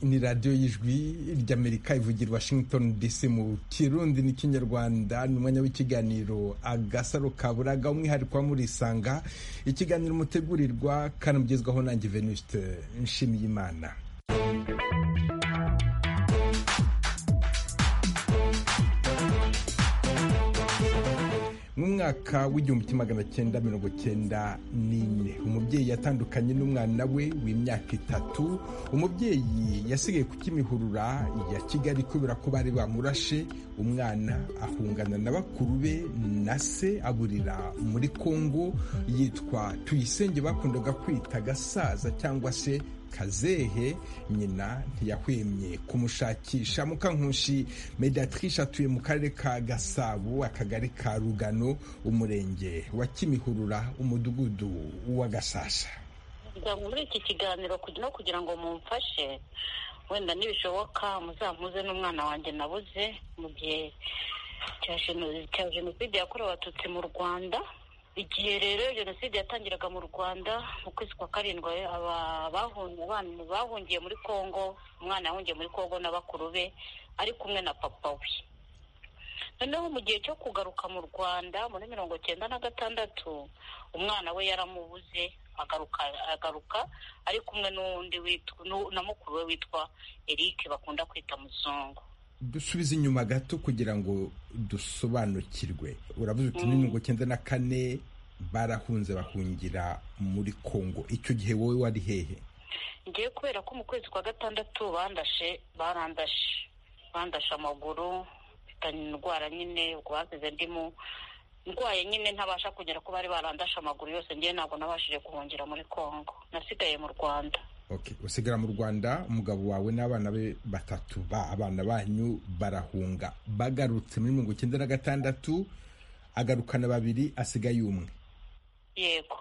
ni radiyo y'ijwi ry'amerika ivugira washington dc mu kirundi n'ikinyarwanda ni umwanya w'ikiganiro agasaro kaburaga umwihariko wa murisanga ikiganiro mutegurirwa kandi mugezwaho nanjye venuste nshimiyimana mu mwaka w'igihumbi kimwe magana cyenda mirongo cyenda n'ine umubyeyi yatandukanye n'umwana we w'imyaka itatu umubyeyi yasigaye ku kimihurura ya kigali kubera ko bari bamurashe umwana ahungana na bakuru be na se aburira muri kongo yitwa tuyisenge bakundaga kwita gasaza cyangwa se kazehe nyina ntiyahwemye kumushakisha mukankushi mediatrice atuye mu karere ka gasabo akagari ka rugano umurenge wa kimihurura umudugudu wa gasasa muri iki kiganiro no kugira ngo mumfashe wenda nibishoboka muzampuze n'umwana wanjye nabuze mu gihe cya jenoside yakorewe abatutsi mu rwanda igihe rero jenoside yatangiraga mu rwanda mu kwezi kwa karindwi abana bahungiye muri congo umwana yahungiye muri congo na bakuru be ari kumwe na papa we noneho mu gihe cyo kugaruka mu rwanda muri mirongo cyenda na gatandatu umwana we yaramubuze agaruka agaruka ari kumwe n'undi na mukuru we witwa eric bakunda kwita muzungu dusubize inyuma gato kugira ngo dusobanukirwe uravuze uti ni mirongo cyenda na kane barahunze bahungira muri congo icyo gihe wowe wari hehe ngiye kubera ko mu kwezi kwa gatandatu bandashe barandashe bandashe amaguru mfitanye indwara nyine ubwo basize ndimo ndwaye nyine ntabasha kugera ko bari barandashe amaguru yose ngewe ntabwo nabashije guhungira muri congo nasigaye mu rwanda usigara mu rwanda umugabo wawe n'abana be batatu ba abana banyu barahunga bagarutse muri mirongo icyenda na gatandatu agarukana babiri asigaye umwe yego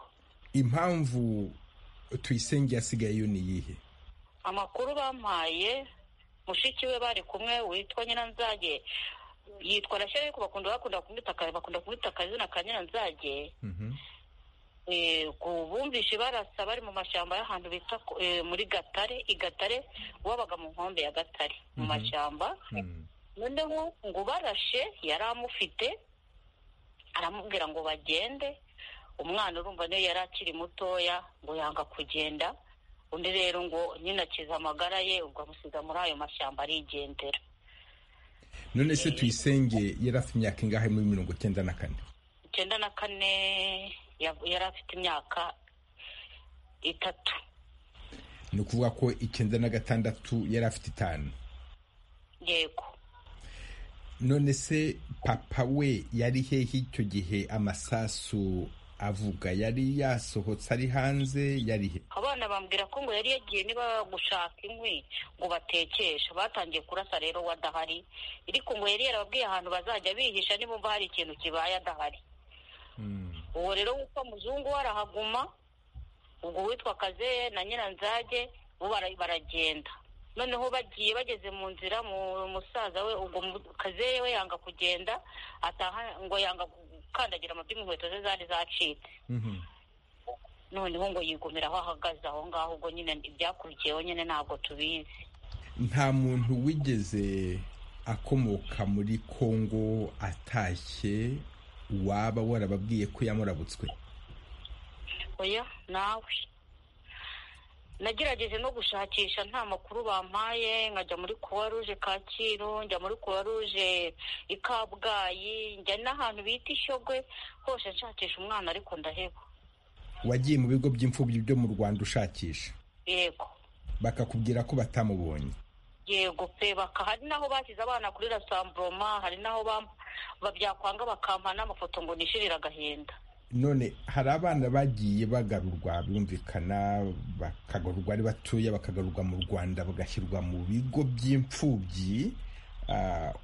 impamvu tuyisenge yasigayeyo ni iyihe amakuru bampaye mushiki we bari kumwe witwa nyiranzage yitwa rashyari bakunda kumwita akazina ka nyiranzage bumvishe barasa bari mu mashyamba y'ahantu bita muri gatare i gatare wabaga mu nkombe ya gatare mu mashyamba noneho ngo ubarashe yari amufite aramubwira ngo bagende umwana urumva niyo yari akiri mutoya ngo yanga kugenda undi rero ngo nyine akiza amagara ye ubwo amusiga muri ayo mashyamba arigendera none se tuyisenge yari afite imyaka ingahe muri mirongo icyenda na kane icyenda na kane yari afite imyaka itatu ni ukuvuga ko icyenda na gatandatu yari afite itanu yego none se papa we yari hehe icyo gihe amasasu avuga yari yasohotse ari hanze yari he abana bambwira ko ngo yari yagiye niba gushaka inkwi ngo batekeshe batangiye kurasa rero we adahari ariko ngo yari yarababwiye ahantu bazajya bihisha nimba hari ikintu kibaye adahari uwo rero witwa muzungu warahaguma ubwo witwa kazeye na nyiranzage bo baragenda noneho bagiye bageze mu nzira mu musaza we ubwo kazeye we yanga kugenda ataha ngo yanga gukandagira amavi inkweto ze zari zacitse noneho ngo yigumira aho ahagaze aho ngaho ubwo nyine ibyakurikiyeho nyine ntabwo tubizi nta muntu wigeze akomoka muri kongo atashye waba warababwiye ko yamurabutswe oya nawe nagerageje no gushakisha nta makuru bampaye nkajya muri kuwa ruje kacyiru njya muri kuwa ruje i kabgayi njya n'ahantu bita ishyogwe hose nshakisha umwana ariko ndaheba wagiye mu bigo by'imfubyi byo mu rwanda ushakisha yego bakakubwira ko batamubonye yego pe baka hari n'aho bashyize abana kuri rasamburoma hari n'aho byakwanga bakampa n'amafoto ngo nishirire agahinda none hari abana bagiye bagarurwa birumvikana bakagarurwa ari batoya bakagarurwa mu rwanda bagashyirwa mu bigo by'imfubyi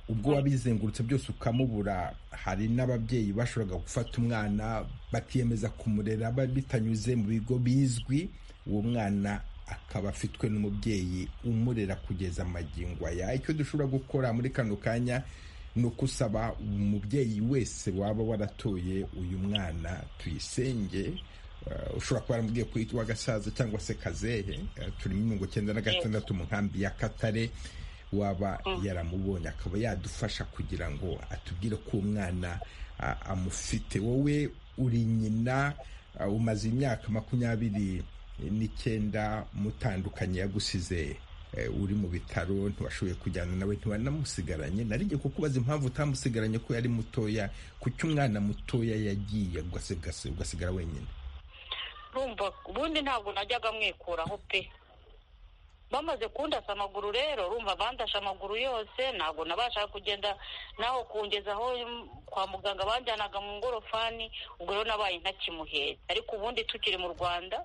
ubwo wabizengurutse byose ukamubura hari n'ababyeyi bashoboraga gufata umwana bakiyemeza kumurera bitanyuze mu bigo bizwi uwo mwana akaba afitwe n'umubyeyi umurera kugeza amagingo aya icyo dushobora gukora muri kano kanya ni ukusaba umubyeyi wese waba waratoye uyu mwana tuyisenge ushobora kuba waramubwiye ko yitwa gasaza cyangwa se kazehe turi muri mirongo icyenda na gatandatu mu nkambi ya katare waba yaramubonye akaba yadufasha kugira ngo atubwire ko umwana amufite wowe uri nyina umaze imyaka makumyabiri n'icyenda mutandukanye yagusize uri mu bitaro ntiwashoboye kujyana nawe ntiwanamusigaranye narijye kukubaza impamvu utamusigaranye ko yari mutoya kuki umwana mutoya yagiye ugasigara wenyine urumva ubundi ntabwo najyaga mwikuraho pe bamaze kundasa amaguru rero urumva bandashe amaguru yose ntabwo nabashaga kugenda naho kungeza aho kwa muganga banjyanaga mu ngorofani ubwo rero nabaye ntakimuhetse ariko ubundi tukiri mu rwanda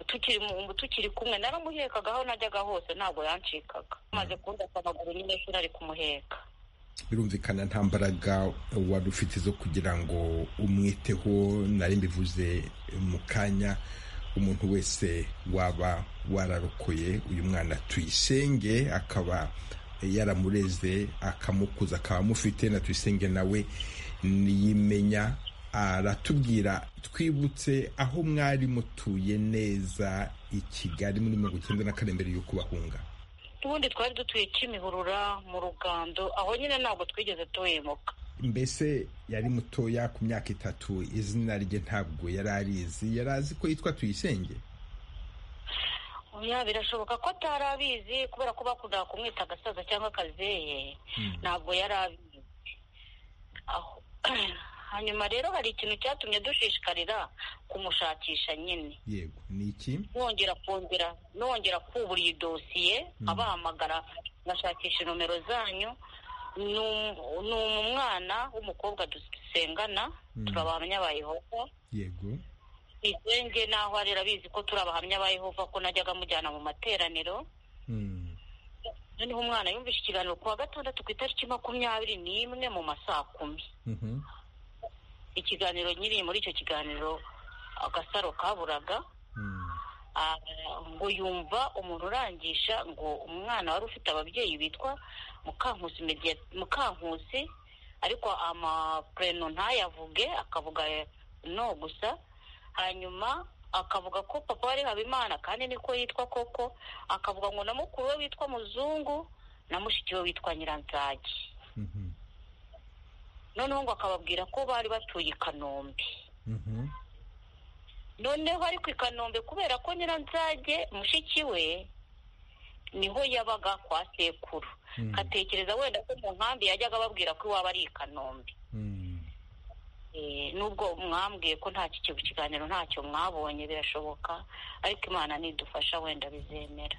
tukiri mu tukiri kumwe naramuhekaga aho najyaga hose ntabwo yancikaga maze kundasa amaguru nyine sinari kumuheka birumvikana nta mbaraga wari ufite zo kugira ngo umwiteho nari mbivuze mu kanya umuntu wese waba wararokoye uyu mwana tuyisenge akaba yaramureze akamukuza akaba amufite na tuyisenge nawe niyimenya aratubwira twibutse aho mwari mutuye neza i kigali muri mirongo icyenda na kane mbere y'uko bahunga n'ubundi twari dutuye kimihurura mu rugando aho nyine ntabwo twigeze tuhemuka mbese yari mutoya ku myaka itatu izina rye ntabwo yari arizi yari azi ko yitwa tuyisenge oya birashoboka ko atari abizi kubera ko bakundaga kumwita agasaza cyangwa akazeye ntabwo yari abizi hanyuma rero hari ikintu cyatumye dushishikarira kumushakisha nyine yego ni iki nongera kongera nongera kubura iyi dosiye abahamagara ngashakisha nomero zanyu ni umwana w'umukobwa dusengana turi abahamya ba yehova yego izenge naho ari abizi ko turi abahamya ba yehova ko najyaga amujyana mu materaniro noneho umwana yumvise ikiganiro ku wa gatandatu ku itariki makumyabiri n'imwe mu ma saa kumi ikiganiro nyiri muri icyo kiganiro agasaro kaburaga ngo yumva umuntu urangisha ngo umwana wari ufite ababyeyi bitwa mukankusi ariko amapureno ntayavuge akavuga no gusa hanyuma akavuga ko papa wari habimana kandi niko yitwa koko akavuga ngo na mukuru we witwa muzungu na mushiki we witwa nyiranzage noneho ngo akababwira ko bari batuye i kanombe noneho ariko i kanombe kubera ko nyiranzage mushiki we niho yabaga kwa sekuru atekereza wenda ko mu nkambi yajyaga ababwira ko iwaba ari i kanombe nubwo mwambwiye ko nta kiganiro ntacyo mwabonye birashoboka ariko imana nidufasha wenda bizemera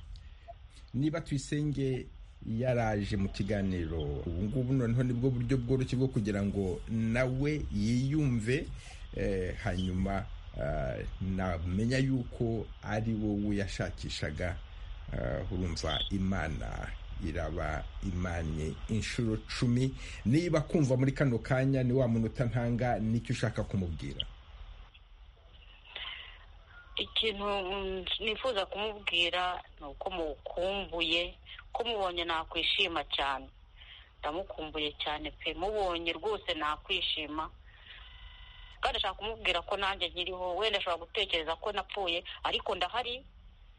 niba tuyisenge yaraje mu kiganiro ubu ngubu noneho nibwo buryo bworoshye bwo kugira ngo nawe yiyumve hanyuma namenya yuko ari wowe yashakishaga urumva imana iraba imanye inshuro cumi niba kumva muri kano kanya ni wa munota ntanga nicyo ushaka kumubwira ikintu nifuza kumubwira ni uko mukumbuye ko mubonye nakwishima cyane ndamukumbuye cyane pe mubonye rwose nakwishima kandi ashaka kumubwira ko nanjye nkiriho wenda ashobora gutekereza ko napfuye ariko ndahari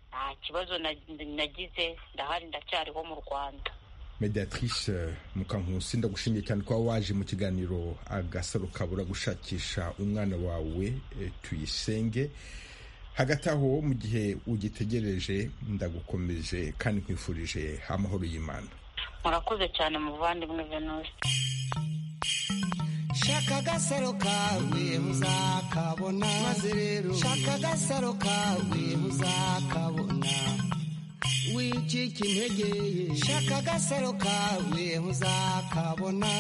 nta kibazo nagize ndahari ndacyariho mu rwanda mediatrice mukankusi ndagushimiye cyane kuba waje mu kiganiro agasaro kabura gushakisha umwana wawe tuyisenge hagati aho mu gihe ugitegereje ndagukomeje kandi nkwifurije amahoro y'imana murakoze cyane muvandimwe venusi shaka agasaro kawe uzakabona maze rero shaka agasaro kawe uzakabona wicika intege shaka agasaro kawe uzakabona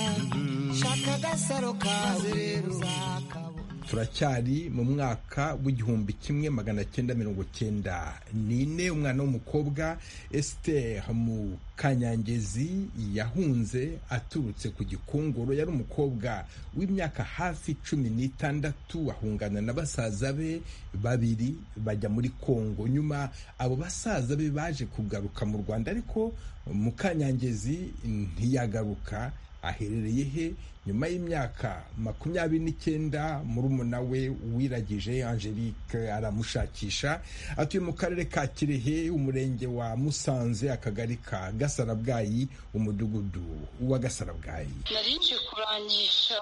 shaka agasaro kawe uzakabona turacyari mu mwaka w'igihumbi kimwe magana cyenda mirongo cyenda n'ine umwana w'umukobwa esiteri mu kanyangezi yahunze aturutse ku gikongoro yari umukobwa w'imyaka hafi cumi n'itandatu ahungana na basaza be babiri bajya muri kongo nyuma abo basaza be baje kugaruka mu rwanda ariko mu kanyangezi ntiyagaruka aherereye he nyuma y'imyaka makumyabiri n'icyenda murumuna we wiragije angelique aramushakisha atuye mu karere ka kirehe umurenge wa musanze akagari ka gasarabwayi umudugudu wa gasarabwayi nari nje kurangisha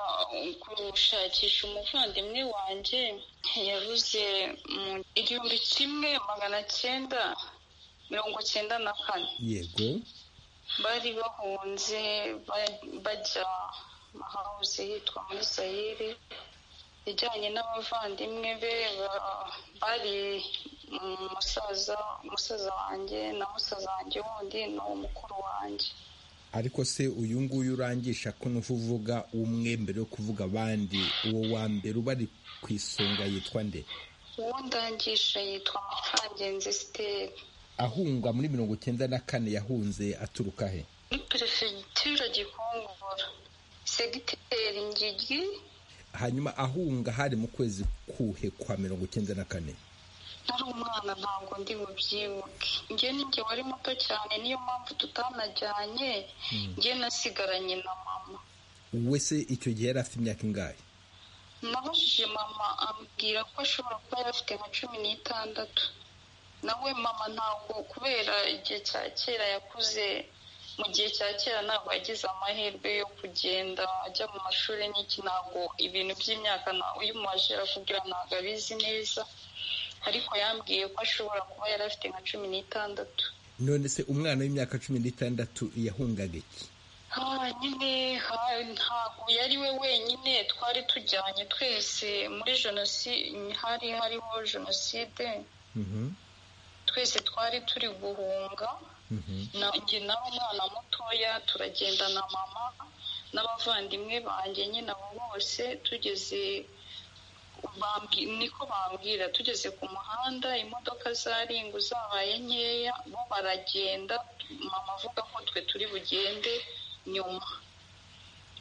gushakisha umuvandimwe wanjye yabuze mu igihumbi kimwe magana cyenda mirongo cyenda na kane yego bari bahunze bajya mahawuze yitwa muri sayiri ijyanye n'abavandimwe be bari umusaza umusaza wanjye na musaza wanjye wundi ni umukuru wanjye ariko se uyu nguyu urangisha ko nuva uvuga umwe mbere yo kuvuga abandi uwo wa mbere uba ari ku isonga yitwa nde uwo ndangisha yitwa mukangenzi siteri ahungwa muri mirongo icyenda na kane yahunze aturuka he muri perefegitura gikongoro segiteri ngigi hanyuma ahunga hari mu kwezi kuhe kwa mirongo icyenda na kane nari umwana ntabwo ndi bubyibuke njye njye wari muto cyane niyo mpamvu tutanajyanye njye nasigaranye na mama wowe se icyo gihe yari afite imyaka ingahe nabajije mama ambwira ko ashobora kuba yari afite nka cumi n'itandatu nawe mama ntabwo kubera igihe cya kera yakuze mu gihe cya kera ntabwo yagize amahirwe yo kugenda ajya mu mashuri n'iki ntabwo ibintu by'imyaka uyu mubajera kugira ntabwo abizi neza ariko yambwiye ko ashobora kuba yari afite nka cumi n'itandatu none se umwana w'imyaka cumi n'itandatu yahungaga iki nyine ntabwo yari we wenyine twari tujyanye twese muri jenoside hari hariho jenoside twese twari turi guhunga nanjye nawe umwana mutoya turagenda na mama n'abavandimwe banjye nyine abo bose tugeze niko bambwira tugeze ku muhanda imodoka za ringu zabaye nkeya bo baragenda mama avuga ko twe turi bugende nyuma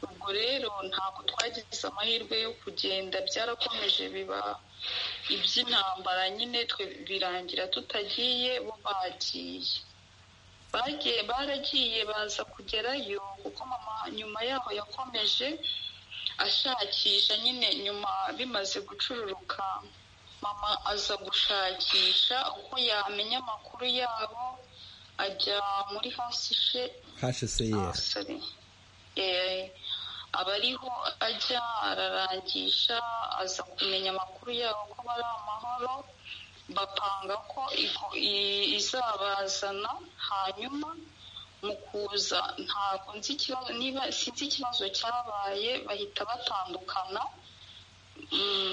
ubwo rero ntabwo twagize amahirwe yo kugenda byarakomeje biba iby'intambara nyine twe birangira tutagiye bo bagiye bagiye baragiye baza kugerayo kuko mama nyuma yaho yakomeje ashakisha nyine nyuma bimaze gucururuka mama aza gushakisha uko yamenya amakuru yabo ajya muri hasishe hseyeri aba ariho ajya ararangisha aza kumenya amakuru yabo ko bari amahoro bapanga ko izabazana hanyuma mu kuza ntabwo nzi ikibazo niba sinzi ikibazo cyabaye bahita batandukana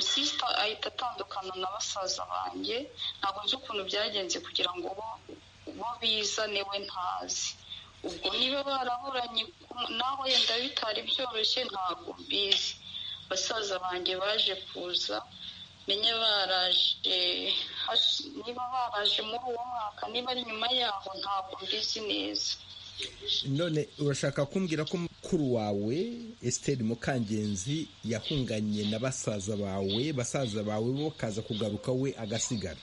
sisita ahita atandukana na basaza banjye ntabwo nzi ukuntu byagenze kugira ngo bo bizane we ntazi ubwo niba baraburanye naho yenda bitari byoroshye ntabwo mbizi basaza banjye baje kuza menye baraje niba baraje muri uwo mwaka niba ari nyuma yaho ntabwo mbizi neza none urashaka kumbwira ko mukuru wawe esiteri mukangenzi yahunganye na basaza bawe basaza bawe bo kaza kugaruka we agasigara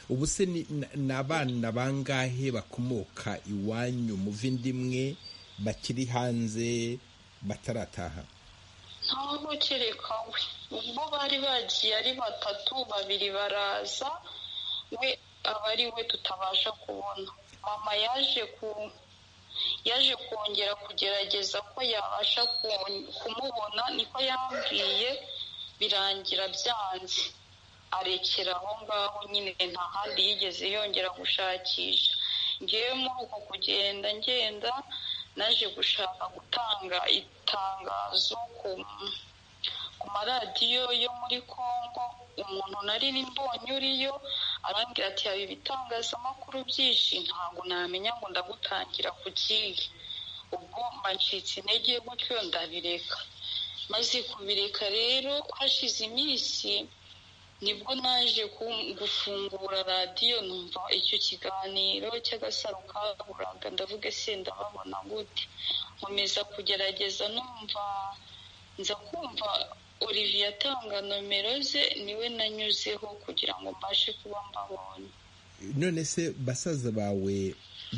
ubu se ni abana bangahe bakomoka iwanyu mu vindi imwe bakiri hanze batarataha ntabwo kereka we ubwo bari bagiye ari batatu babiri baraza we aba ari we tutabasha kubona mama yaje ku yaje kongera kugerageza ko yabasha kumubona niko yambwiye birangira byanze arekera aho ngaho nyine nta handi yigeze yongera gushakisha ngewe muri uko kugenda ngenda naje gushaka gutanga itangazo ku maradiyo yo muri congo umuntu nari mbonye uriyo arambwira ati haba ibitangazamakuru byinshi ntabwo namenya ngo ndagutangira ku kihe ubwo ncitse intege gutyo ndabireka maze kubireka rero hashize iminsi nibwo naje gufungura radiyo numva icyo kiganiro cy'agasaro kaburaga ndavuga se ndababona gute nkomeza kugerageza numva nza kumva olivier atanga nomero ze niwe nanyuzeho kugira ngo mbashe kuba mbabonye none se basaza bawe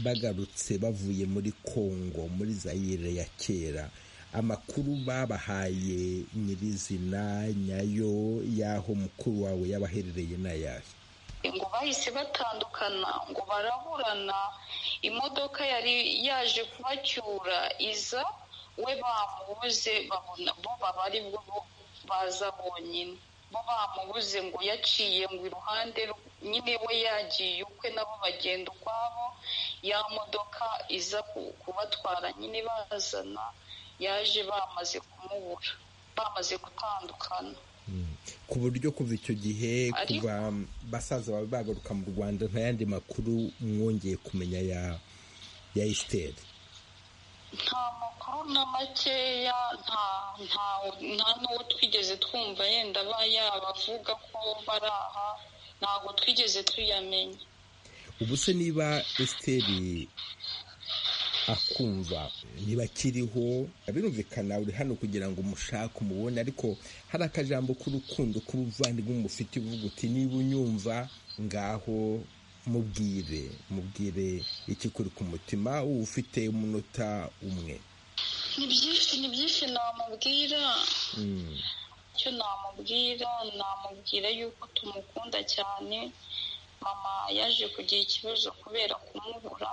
bagarutse bavuye muri congo muri zayire ya kera amakuru babahaye nyirizina nyayo y'aho mukuru wawe yabaherereye n'ayahe ngo bahise batandukana ngo baraburana imodoka yari yaje kubacyura iza we bamubuze babona bo baba ari bwo baza bonyine bo bamubuze ngo yaciye ngo iruhande nyine we yagiye ukwe nabo bagenda ukwabo ya modoka iza kubatwara nyine bazana yaje bamaze kumubura bamaze gutandukana ku buryo kuva icyo gihe kuva basaza bawe bagaruka mu rwanda nta yandi makuru mwongeye kumenya ya esiteri nta makuru na makeya nta n'uwo twigeze twumva yenda aba yabavuga ko bari aha ntabwo twigeze tuyamenya ubu se niba esiteri akumva ntibakiriho birumvikana uri hano kugira ngo umushake umubone ariko hari akajambo k'urukundo k'ubuvandimwe mufite uvuga uti niba unyumva ngaho mubwire mubwire ikikuri ku mutima uba ufite umunota umwe ni byinshi ni byinshi namubwira icyo namubwira namubwira yuko tumukunda cyane mama yaje kugira ikibazo kubera kumubura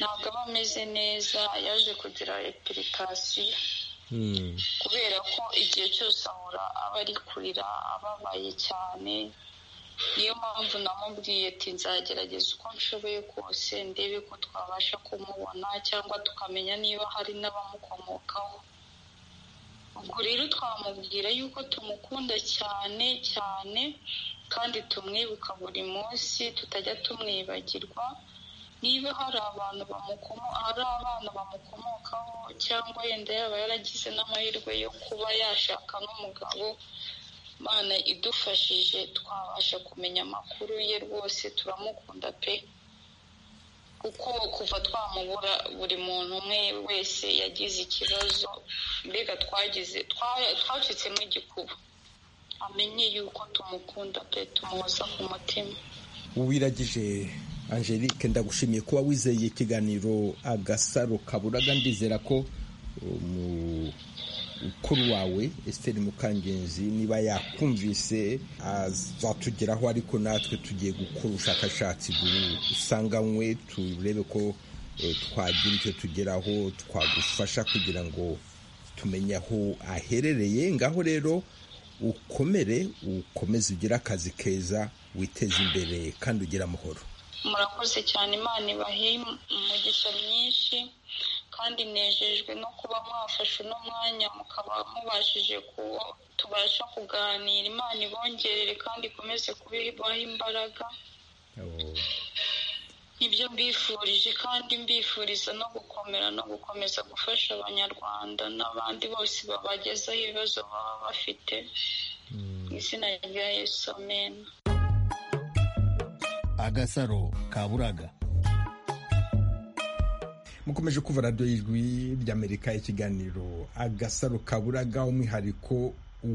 ntabwo aba ameze neza yaje kugira epulikasiyo kubera ko igihe cyose ahora aba ari kurira ababaye cyane niyo mpamvu namubwiye ati nzagerageza uko nshoboye kose ndebe ko twabasha kumubona cyangwa tukamenya niba hari n'abamukomokaho ubwo rero twamubwira yuko tumukunda cyane cyane kandi tumwibuka buri munsi tutajya tumwibagirwa niba hari abantu hari abana bamukomokaho cyangwa yenda yaba yaragize n'amahirwe yo kuba yashaka n'umugabo mana idufashije twabasha kumenya amakuru ye rwose turamukunda pe kuko kuva twamubura buri muntu umwe wese yagize ikibazo mbega twagize twacitsemo igikuba amenye yuko tumukunda pe tumuhoza ku mutima wiragije angelique ndagushimiye kuba wizeye ikiganiro agasaro kaburaga ndizera ko umukuru wawe esiteri mukangenzi niba yakumvise azatugeraho ariko natwe tugiye gukora ubushakashatsi busanganywe turebe ko twagira icyo tugeraho twagufasha kugira ngo tumenye aho aherereye ngaho rero ukomere ukomeze ugire akazi keza witeze imbere kandi ugire amahoro murakoze cyane imana ibahe umugisha myinshi kandi nejejwe no kuba mwafashe uno mwanya mukaba mubashije tubasha kuganira imana ibongerere kandi ikomeze kubibaha imbaraga nibyo mbifurije kandi mbifuriza no gukomera no gukomeza gufasha abanyarwanda n'abandi bose babagezaho ibibazo baba bafite izina rya yesu amena agasaro kaburaga mukomeje kuva radiyo y'ijwi ry'amerika ikiganiro agasaro kaburaga umwihariko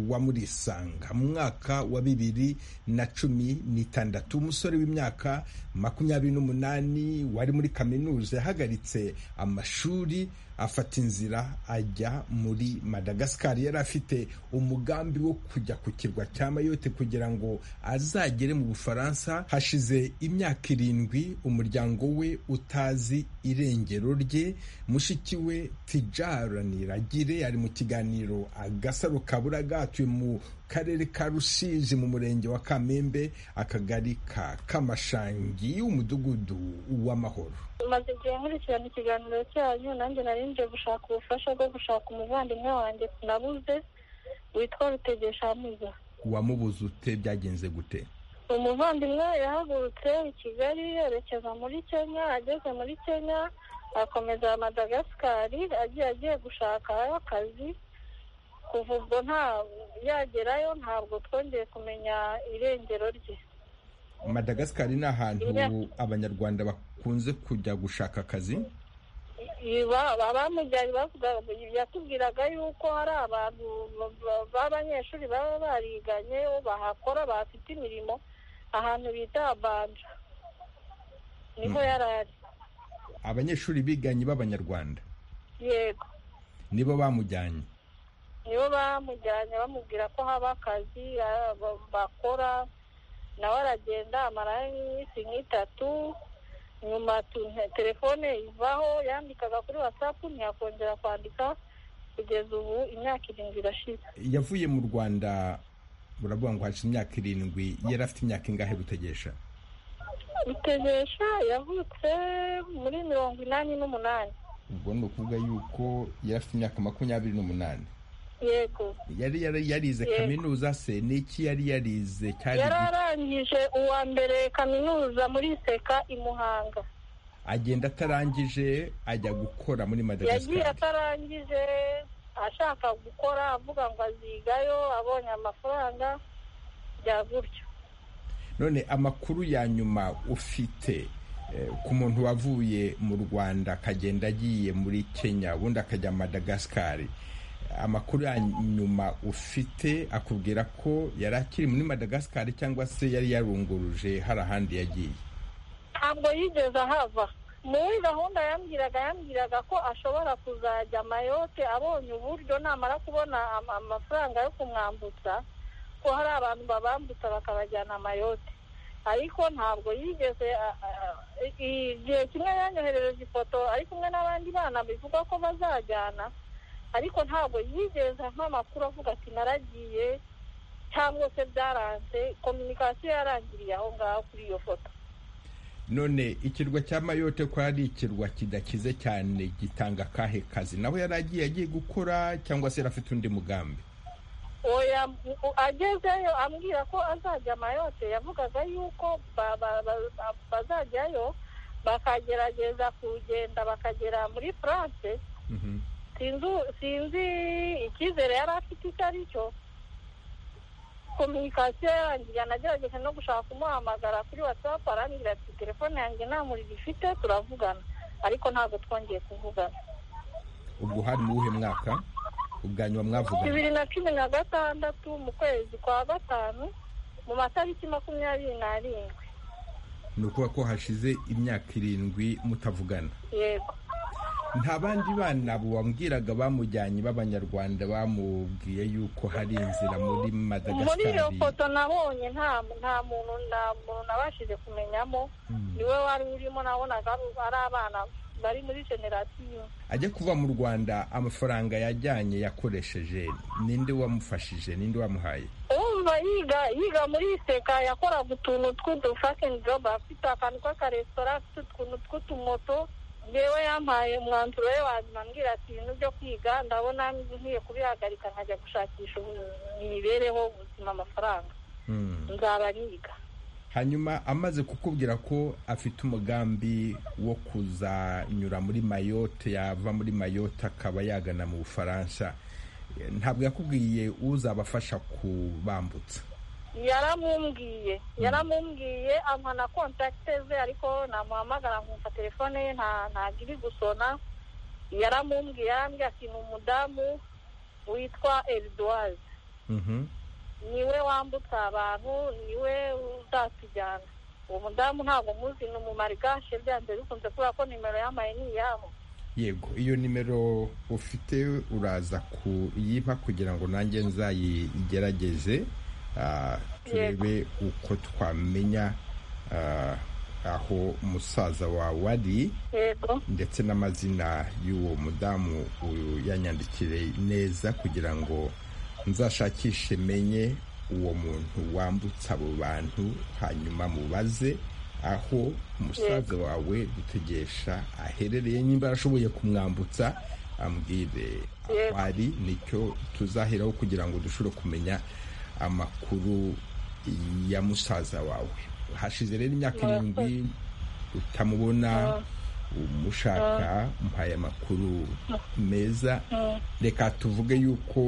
wa murisanga mu mwaka wa bibiri na cumi n'itandatu umusore w'imyaka makumyabiri n'umunani wari muri kaminuza yahagaritse amashuri afata inzira ajya muri madagascar yari afite umugambi wo kujya ku kirwa cya mayote kugira ngo azagere mu bufaransa hashize imyaka irindwi umuryango we utazi irengero rye mushiki we tijara niragire yari mu kiganiro agasaro kaburaga atuye mu karere ka rusizi mu murenge wa kamembe akagari ka kamashangi umudugudu w'amahoro maze igihe nkurikirana ikiganiro cyanyu nanjye nari nje gushaka ubufasha bwo gushaka umuvandimwe wanjye nabuze witwa rutegeshamuza wamubuze ute byagenze gute umuvandimwe yahagurutse i kigali yerekeza muri kenya ageze muri kenya akomeza madagasikari agiye agiye gushakayo akazi kuva ubwo nta yagerayo ntabwo twongeye kumenya irengero rye madagasikari ni ahantu abanyarwanda bakunze kujya gushaka akazi abamujyanye yatubwiraga yuko hari abantu b'abanyeshuri baba bariganye bahakora bafite imirimo ahantu bita abanja niho yari ari abanyeshuri biganye b'abanyarwanda yego nibo bamujyanye nibo bamujyanye bamubwira ko haba akazi ah, ba- bakora nawe aragenda amarayo iminsi nk'itatu nyuma tu- nte- telefone ivaho yandikaga kuri watsapu ntiyakongera kwandika kugeza ubu imyaka irindwi irashize yavuye mu rwanda buravuga ngo hashize imyaka irindwi yari afite imyaka ingahe gutegesha rutegesha yavutse muri mirongo inani n'umunani ubwo ni ukuvuga yuko yari afite imyaka makumyabiri n'umunani yego yari yari- yarize Yego. kaminuza se ni iki yari yarize cyari yari arangije uwa mbere kaminuza muri seka i muhanga agenda atarangije ajya gukora muri yagiye madagascar atarangije ashaka gukora avuga ngo azigayo abonye amafaranga bya gutyo none amakuru ya nyuma ufite eh, ku muntu wavuye mu rwanda akagenda agiye muri kenya ubundi akajya madagascar amakuru ya nyuma ufite akubwira ko yari akiri muri madagascar cyangwa se yari yarunguruje hari ahandi yagiye ntabwo yigeze ahava muri gahunda yambwiraga yambwiraga ko ashobora kuzajya mayote abonye uburyo namara kubona ama- amafaranga yo kumwambutsa ko hari abantu babambutsa bakabajyana mayote ariko ntabwo yigeze a- a- a- i- igihe kimwe yanyoherereje ifoto ari kumwe n'abandi bana bivuga ko bazajyana ariko ntabwo yigeze nk'amakuru avuga ati naragiye cyangwa se byaranze kominikasiyo yarangiriye aho ngaho kuri iyo foto none ikirwa cya mayote ko ari ikirwa kidakize cyane gitanga akahe kazi nawe yari agiye agiye gukora cyangwa se yari afite undi mugambi oya u- agezeyo ambwira ko azajya mayote yavugaga yuko ba- ba- ba- bazajyayo bakagerageza kugenda bakagera muri france sinzi sinzi icyizere yari afite icyo ari cyo kominikasiyo yarangiye anagerageje no gushaka kumuhamagara kuri watsapu arambwira ati telefone yanjye nta muriro ifite turavugana ariko ntabwo twongeye kuvugana ubwo hari mu wuhe mwaka ubwa nyuma mwavugana bibiri na cumi na gatandatu mu kwezi kwa gatanu mu matariki makumyabiri n'arindwi ni ukuvuga ko hashize imyaka irindwi mutavugana yego nta bandi bana bambwiraga bamujyanye b'abanyarwanda bamubwiye yuko hari inzira muri muri iyo madagascar foto nabonye nta nta muntu nta muntu nabashije kumenyamo niwe wari urimo nabonaga ari- ari abana bari muri generasiyo ajya kuva mu rwanda amafaranga yajyanye yakoresheje ninde wamufashije ninde wamuhaye umva yiga yiga muri seka yakoraga utuntu tw'udufasheni jobu afite akantu k'akaresitora afite utuntu tw'utumoto yewe yampaye umwanzuro we wanyuma ambwira ati ibintu byo kwiga ndabona nkwiye kubihagarika nkajya gushakisha ubu- imibereho ubuzima amafaranga Mm. nzaba niga hanyuma amaze kukubwira ko afite umugambi wo kuzanyura muri mayote yava muri mayote akaba yagana mu bufaransa Eh, ntabwo yakubwiye uzabafasha kubambutsa yaramumbwiye yaramumbwiye amuha na kontakite ze ariko namuhamagara nkumva telefone ye nta ntabwo iri gusona yaramumbwiye yarambwiye ati ni umudamu witwa eriduwazi Mhm. niwe wambutsa abantu niwe uzatujyana uwo mudamu ntabwo muzi ni umumarigashe byanze bikunze kubera ko nimero yamaye ni iyabo yego iyo nimero ufite uraza kuyiba kugira ngo nanjye nzayigerageze Ah, turebe uko twamenya ah, aho musaza wawe ari yego ndetse n'amazina y'uwo mudamu uyu yanyandikire neza kugira ngo nzashakishe menye uwo muntu wambutsa abo bantu hanyuma mubaze aho umusaza wawe dutegesha aherereye nimba arashoboye kumwambutsa ambwire aho Yego. ari nicyo tuzaheraho kugira ngo dushobore kumenya amakuru ya musaza wawe hashize rero imyaka irindwi utamubona umushaka muhaye amakuru meza reka tuvuge yuko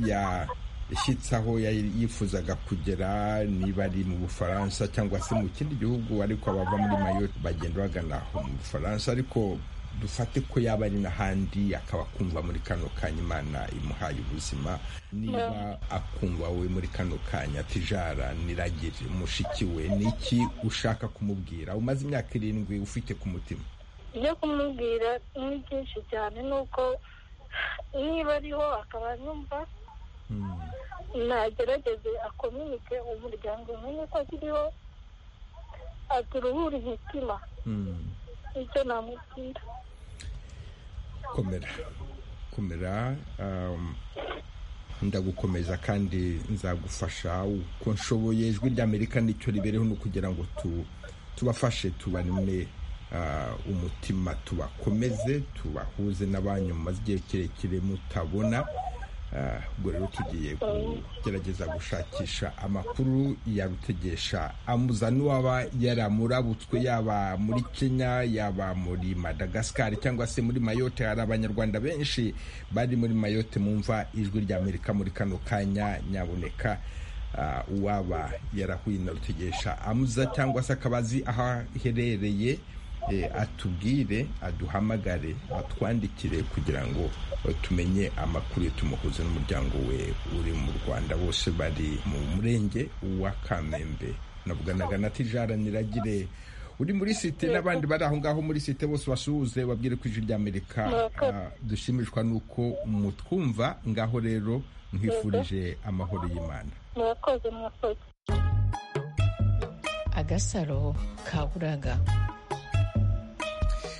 yashyitse aho yari yifuzaga kugera niba ari mu bufaransa cyangwa se mu kindi gihugu ariko abava muri mayo bagenda bagana aho mu bufaransa ariko dufate ko yaba ari n'ahandi akaba akumva muri kano kanya imana imuhaye ubuzima niba akumva we muri kano kanya tijara niragire mushiki we ni iki ushaka kumubwira umaze imyaka irindwi ufite ku mutima ibyo kumubwira ni byinshi cyane ni uko niba ariho akaba yumva nagerageze akominike umuryango umenye ko akiriho aturuhura imitima icyo namubwira komera komera um, ndagukomeza kandi nzagufasha uko nshoboye ijwi ry'amerika nicyo ribereho ni ukugira ngo tu- tubafashe tubanime ah, umutima tubakomeze tubahuze n'abanyu mumaze igihe kirekire mutabona Ah, ubwo rero tugiye kugerageza gushakisha amakuru ya rutegesha amuza n'uwaba yaramurabutswe yaba muri kenya yaba muri madagascar cyangwa se muri mayote hari abanyarwanda benshi bari muri mayote mumva ijwi ry'amerika muri kano kanya nyaboneka ah, uwaba yarahuye na rutegesha amuza cyangwa se akaba azi aho aherereye eh, atubwire aduhamagare atwandikire kugira ngo eh, tumenye amakuru ye tumuhuze n'umuryango we uri mu rwanda bose bari mu murenge wa kamembe navuganaga na tijara niragire uri muri site n'abandi bari aho ngaho muri site bose basuhuze babwire ko ijwi ry'amerika Murakoze. ah, dushimishwa n'uko mutwumva ngaho rero nkwifurije amahoro y'imana murakoze murakoze agasaro ka buraga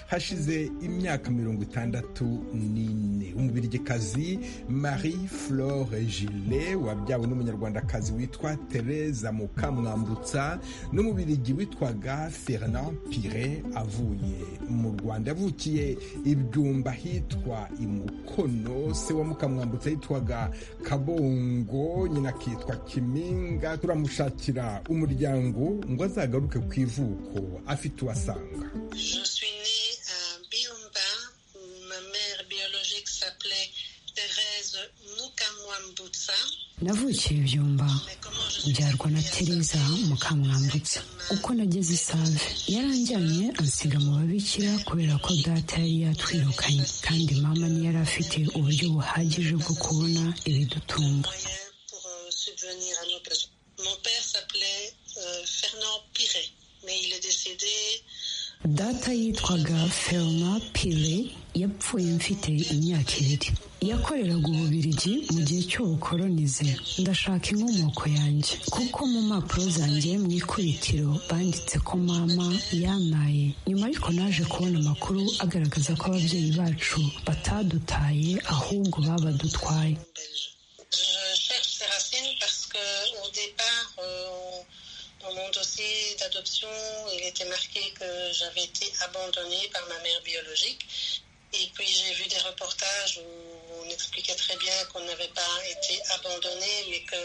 hashize imyaka mirongo itandatu n'ine umubirigikazi marie flore gile wabyawe n'umunyarwandakazi witwa tereza mukamwambutsa n'umubirigi witwaga fernand pire avuye mu rwanda yavukiye ibyumba hitwa imukono se wa mukamwambutsa yitwaga kabongo nyina akitwa kiminga turamushakira umuryango ngo azagaruke ku ivuko afite uwasanga Je suis née à Biumba, où ma mère biologique s'appelait Thérèse Mukamwambutsa. navukiye ibyumba Mais comment je suis byarwa na tereza mukamwambutsa uko nageze isave yaranjyanye ansiga mu babikira kubera ko data yari yatwirukanye kandi mama ntiyari afite uburyo buhagije bwo kubona ibidutunga moyen pour euh, subvenir à nos besoins. Mon père s'appelait euh, Fernand Piret, mais il est décédé data yitwaga ferma pire yapfuye mfite imyaka ibiri yakoreraga ububirigi mu gihe cy'ubukolonize ndashaka inkomoko yanjye kuko mu mpapuro zanjye mu ikubitiro banditse ko mama yantaye nyuma ariko naje kubona amakuru agaragaza ko ababyeyi bacu batadutaye ahubwo babadutwaye belge. Je cherche ces racines parce que au départ, euh, dans mon dossier d'adoption, il était marqué que j'avais été abandonnée par ma mère biologique. Et puis j'ai vu des reportages où on expliquait très bien qu'on n'avait pas été abandonné, mais que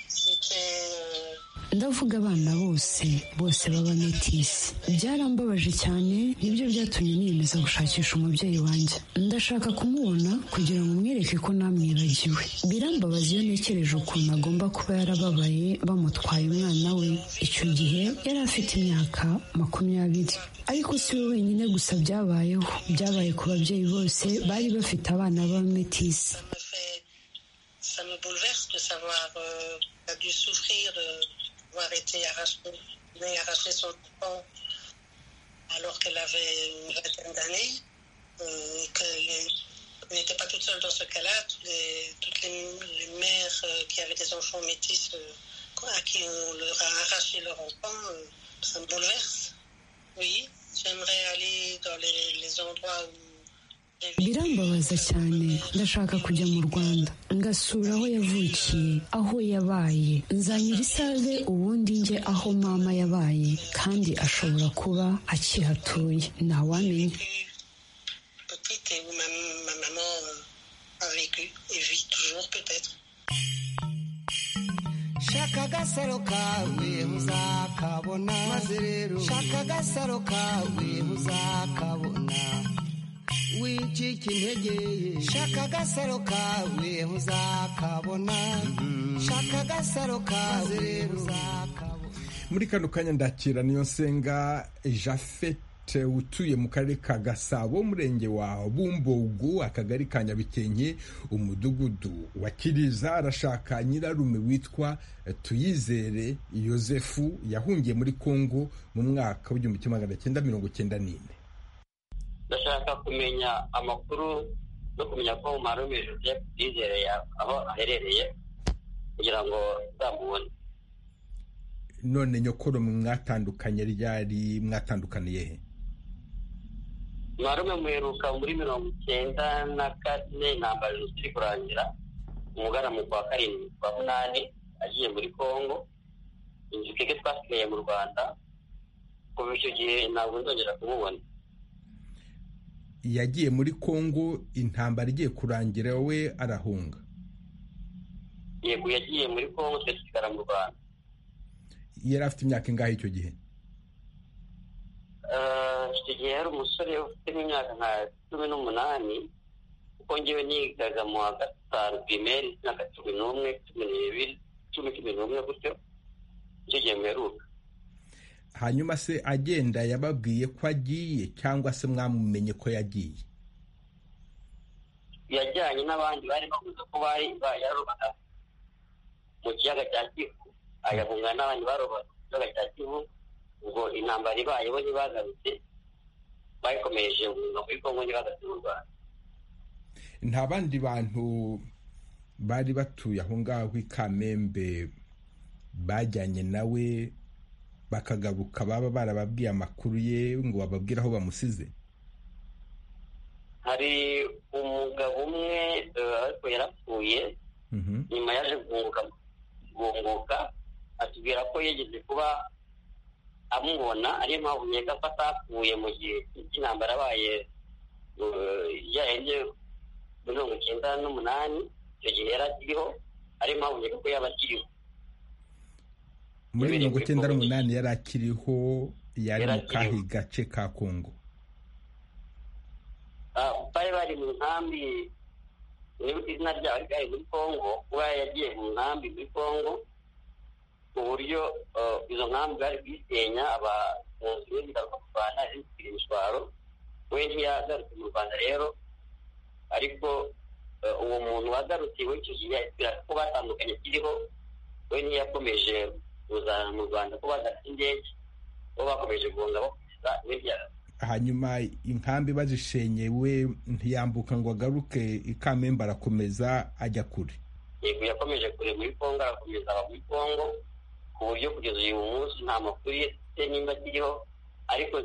c'était euh, ndavuga abana bose bose baba metisi byarambabaje cyane nibyo byatumye niyemeza gushakisha umubyeyi wanjye ndashaka kumubona kugira ngo mwereke ko namwibagiwe birambabaza iyo ntekereje ukuntu agomba kuba yarababaye bamutwaye umwana we icyo gihe yari afite imyaka makumyabiri ariko si we wenyine gusa byabayeho byabaye ku babyeyi bose bari bafite abana b'abametisi me fait- ça me bouleverse de savoir euh, a dû souffrir de- d'avoir été arraché, d'avoir arraché son enfant alors qu'elle avait une vingtaine d'années, euh, et qu'elle n'était pas toute seule dans ce cas-là. Tous les- toutes les, les mères euh, qui avaient des enfants métis euh, à qui on leur a arraché leur enfant, euh, ça me bouleverse. Oui, j'aimerais aller dans les, les endroits où j'ai vécu. birambabaza cyane ndashaka kujya mu rwanda ngasura aho yavukiye aho yabaye nzanyura isave ubundi njye aho mama yabaye kandi ashobora kuba akihatuye ntawamenya petite et où ma, ma maman euh, a vécu et vit toujours peut-être. shaka agasaro kawe uzakabona maze rero shaka agasaro kawe uzakabona wicika intege ye shaka agasaro kawe uzakabona shaka agasaro kawe uzakabona muri kano kanya ndakira niyo nsenga jafet Marite utuye mu karere ka Gasabo umurenge wa Bumbogo akagari ka Nyabikenke umudugudu wa Kiriza arashaka nyirarume witwa Tuyizere Yosefu yahungiye muri Kongo mu mwaka w'igihumbi kimwe magana cyenda mirongo cyenda n'ine ndashaka kumenya amakuru no kumenya ko marume Joseph Tuyizere aho aherereye kugira ngo nzamubone none nyokoro mwatandukanye ryari mwatandukaniye he marume muheruka muri mirongo icyenda na kane intambara ziri kurangira umugana mu kwa karindwi kwa munani agiye muri congo inzu twebwe twasigaye mu rwanda kuva icyo gihe ntabwo nzongera kumubona yagiye muri congo intambara igiye kurangira we arahunga yego yagiye muri congo twe dusigara mu rwanda yari afite imyaka ingahe icyo gihe icyo gihe yari umusore ufite imyaka nka cumi n'umunani kuko ngewe nigaga mu wa gatanu pirimeri imyaka cumi n'umwe cumi n'ibiri cumi cumi n'umwe gutyo icyo gihe muheruka hanyuma se agenda yababwiye ko agiye cyangwa se mwamumenye ko yagiye yajyanye n'abandi bari bavuze ko bari yarobaga mu kiyaga cya kivu agahunga n'abandi barobaga mu kiyaga cya kivu ubwo intambara ibayeho ntibagarutse bayikomereje umwuga muri kongo ntibagarutse mu rwanda nta bandi bantu bari batuye aho ngaho i kamembe bajyanye nawe bakagaruka baba barababwiye amakuru ye ngo bababwire aho bamusize hari umugabo umwe ariko yarapfuye nyuma yaje guhunguka atubwira ko yigeze kuba amubona ariyo mpamvu nkeka ko atapfuye mu gihe cy'intambara abaye yarenze mirongo icyenda n'umunani icyo gihe yari akiriho ariyo mpamvu nkeka ko yaba akiriho muri mirongo icyenda n'umunani yari akiriho yari mu kahe gace ka kongo bari bari mu nkambi nibuka izina ryabo ariko ari muri congo kuba yagiye mu nkambi muri congo ku buryo izo nkambi bari kuyisenya abunzi be ziraza mu rwanda zitwira imishwaro we ntiyagarutse mu rwanda rero ariko uwo muntu wagarutse iwe icyo gihe yahitira ko batandukanye kiriho we ntiyakomeje kuzana mu rwanda ko badafite indege bo bakomeje guhunga bakomeza we ntiyagarutse hanyuma inkambi bazishenye we ntiyambuka ngo agaruke ikamembe arakomeza ajya kure yego yakomeje kure muri congo arakomeza aba muri congo ku buryo kugeza uyu munsi nta makuru ye nimba akiriho ariko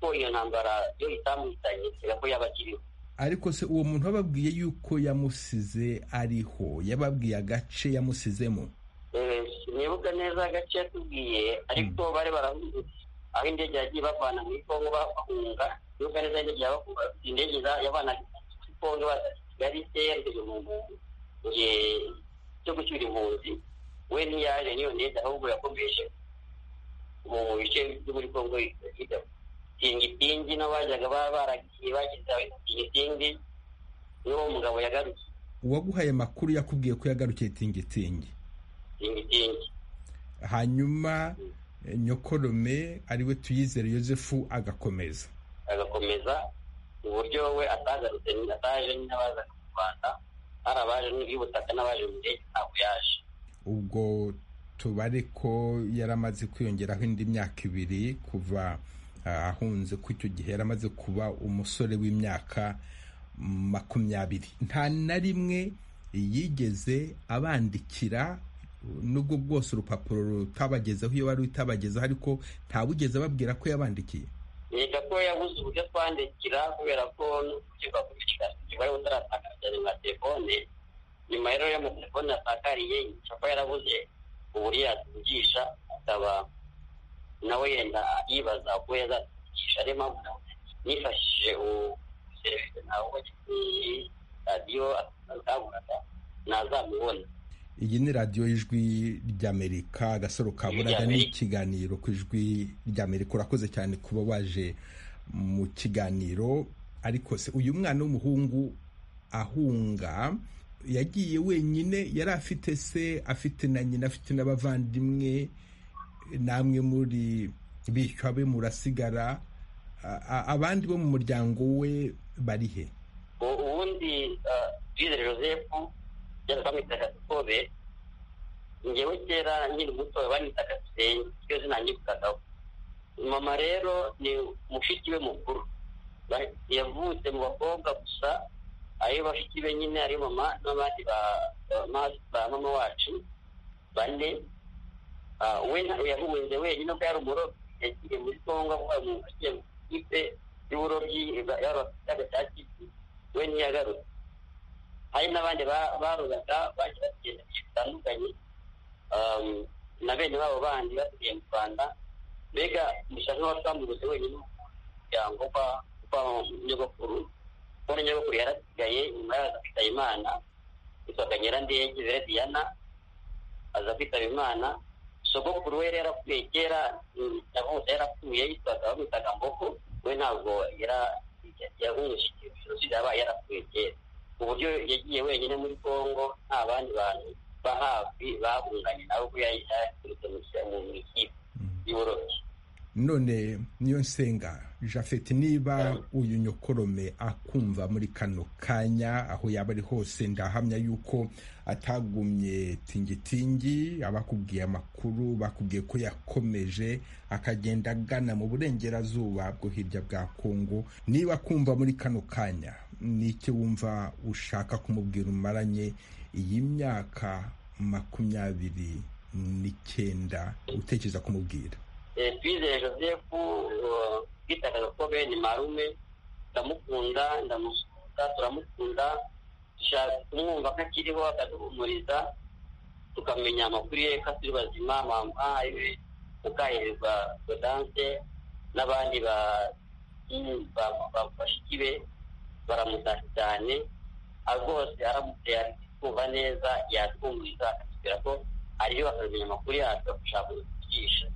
ko iyo ntambara yo itamuhitanye kubera ko yaba akiriho ariko se uwo muntu wababwiye yuko yamusize ariho yababwiye agace yamusizemo sinibuka neza agace yatubwiye ariko bari barahungutse aho indege yagiye bavana muri kongo bahunga nubwo neza indege indege yabana muri kongo baza kigali yerekeje mu gihe cyo gucyura impunzi we ntiyaje n'iyo ndege ahubwo yakomeje mu bice byo muri kongo tingitingi n'abajyaga baba baragiye bageze tingitingi n'uwo mugabo yagarukiye uwaguhaye amakuru yakubwiye ko yagarukiye tingitingi tingitingi hanyuma nyokorome ariwe tuyizere yosefu agakomeza agakomeza mu buryo we atagarutse ataje n'abaza mu rwanda hari abaje y'ubutaka n'abaje mu ndege ntabwo yaje ubwo tubare ko yari amaze kwiyongeraho indi myaka ibiri kuva ahunze ko icyo gihe yari amaze kuba umusore w'imyaka makumyabiri nta na rimwe yigeze abandikira nubwo bwose urupapuro rutabagezeho iyo wari utabagezeho ariko ntawugeze ababwira ko yabandikiye reka ko yabuze uburyo twandikira kubera ko n'ubwo umubare utaratakaza cyane nka telefone nyuma rero y'amatelefone yatakariye ko yarabuze uburyo yatuvugisha akaba nawe yenda yibaza uko yazatuvugisha ariyo mpamvu nifashishije serivisi nawe wagiye radiyo akaburaga ntazamubona iyi ni radiyo y'ijwi ry'amerika agasaro kaburaga ni ikiganiro ku ijwi ry'amerika urakoze cyane kuba waje mu kiganiro ariko se uyu mwana w'umuhungu ahunga yagiye wenyine yari afite se afite na nyina afite n'abavandimwe namwe muri bishwa be murasigara abandi bo mu muryango we bari he ubundi bizere joseph yari bamwitaga kobe ngewe kera nkiri muto bamwitaga senyi iryo zina nyibutagaho mama rero ni mushiki we mukuru yavutse mu bakobwa gusa ari bashiki be nyine ari mama n'abandi ba mama wacu bane we yahuwenze wenyine ubwo yari umurobyi yagiye muri kongo avuga mu ntoki ikipe y'uburobyi y'agasakiti we ntiyagarutse hari n'abandi barobaga bagiye bagenda bitandukanye na bene babo bandi basigaye mu rwanda mbega gusa nk'abatambutse wenyine umuryango kwa nyogokuru kubona nyogokuru yarasigaye nyuma yaza kwitaba imana yitwaga nyirandege zere diana aza kwitaba imana sogokuru we yarapfuye kera yavutse yarapfuye yitwaga bamwitaga mboko we ntabwo yahuje jenoside yabaye yarapfuye kera ku buryo yagiye wenyine muri congo nta bandi bantu ba hafi bahunganye nawe ko yari yaturutse mu ikipe y'uburobyi none niyo nsenga jafeti niba uyu nyokorome akumva muri kano kanya aho yaba ari hose ndahamya yuko atagumye tingitingi abakubwiye amakuru bakubwiye ko yakomeje akagenda agana mu burengerazuba bwo hirya bwa kongo niba kumva muri kano kanya n'icyo wumva ushaka kumubwira umaranye iyi myaka makumyabiri n'icyenda utekereza kumubwira twizeye joseph twitaga gakobe ni marume ndamukunda ndamusuka turamukunda dushaka kumwumva ko akiriho akaduhumuriza tukamenya amakuru ye ko atari bazima mama iwe mukahererwa godance n'abandi bashiki be baramutashya cyane rwose aramutse kumva neza yatwumviriza akatubwira ko ariyo akamenya amakuru yacu agashaka kudukigisha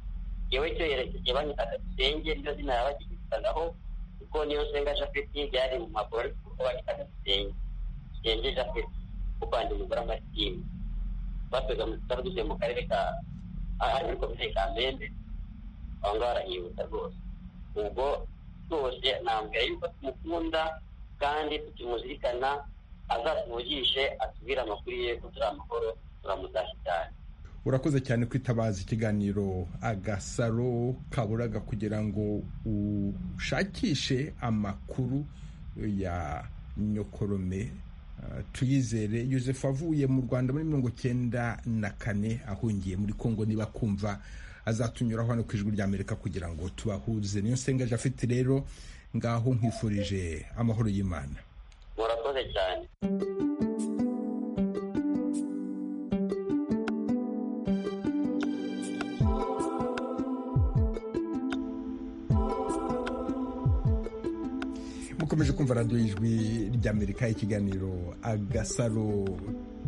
yewe cyo yerekeje banyitaga gisenge niryo zina yabagiritagaho kuko niyo nsenga japeti byari mu magoro ariko kuko banyitaga gisenge gisenge japeti kuvanga umugore amatini batwega mu bitaro duvuye mu karere ka ari muri komine ka mbembe aho ngaho arahibuka rwose ubwo rwose nambwira yuko tumukunda kandi tukimuzirikana azatuvugishe atubwire amakuru ye ko turi amahoro turamutashya cyane urakoze cyane kwitabaza ikiganiro agasaro kaburaga kugira ngo ushakishe amakuru ya nyokorome tuyizere yosefu avuye mu rwanda muri mirongo cyenda na kane ahungiye muri kongo niba kumva azatunyuraho hano ku ijwi rya amerika kugira ngo tubahuze niyo nsenga jafite rero ngaho nkwifurije amahoro y'imana murakoze cyane mukomeje kumva radiyo y'ijwi ry'amerika ikiganiro agasaro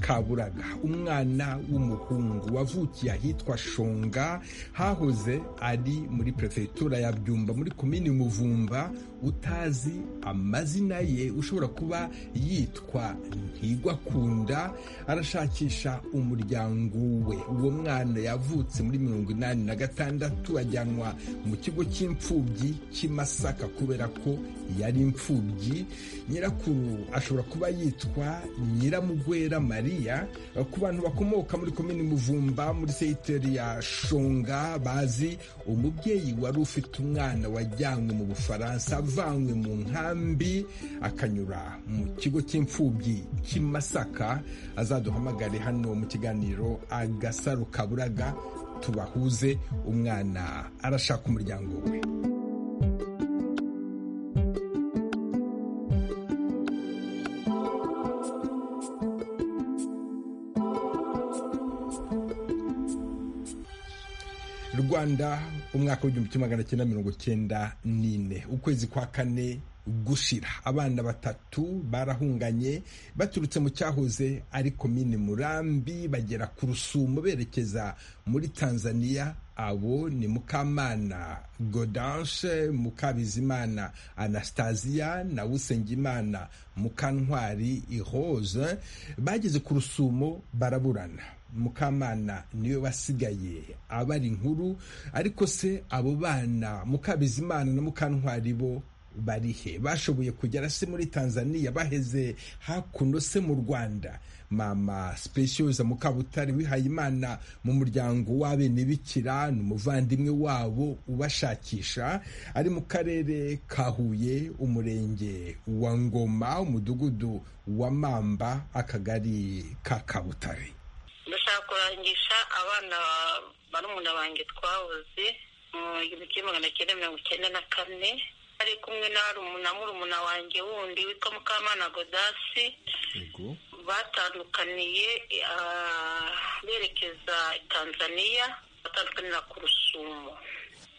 kaburaga umwana w'umuhungu wavukiye ahitwa shonga hahoze ari muri perefegitura ya byumba muri komini muvumba utazi amazina ye ushobora kuba yitwa ntigwakunda arashakisha umuryango we uwo mwana yavutse muri mirongo inani na gatandatu ajyanwa mu kigo cy'imfubyi cy'imasaka kubera ko yari imfubyi nyirakuru ashobora kuba yitwa nyiramugwera marie ku bantu bakomoka muri komini muvumba muri seyiteri ya shonga bazi umubyeyi wari ufite umwana wajyanywe mu bufaransa avanywe mu nkambi akanyura mu kigo cy'imfubyi cy'imasaka azaduhamagare hano mu kiganiro agasaro kaburaga tubahuze umwana arashaka umuryango we rwanda umwaka w'igihumbi kimwe magana cyenda mirongo cyenda n'ine ukwezi kwa kane gushira abana batatu barahunganye baturutse mu cyahoze ari komini murambi bagera ku rusumo berekeza muri tanzania abo ni mukamana godanche mukabizimana anastasia na usengimana mukantwari irose bageze ku rusumo baraburana mukamana niwe wasigaye abara inkuru ariko se abo bana mukabizimana na mukantwari bo barihe bashoboye kugera se muri tanzania baheze hakuno se mu rwanda mama specioza mukabutare wihaye imana mu muryango w'abenebikira ni umuvandimwe wabo ubashakisha ari mu karere ka huye umurenge wa ngoma umudugudu wa mamba akagari ka kabutare ndashaka kurangisha abana barumuna banjye twahoze mu gihumbi kimwe magana cyenda mirongo icyenda na kane ari kumwe na murumuna wanjye wundi witwa mukamana godasi batandukaniye berekeza tanzania batandukanira ku rusumo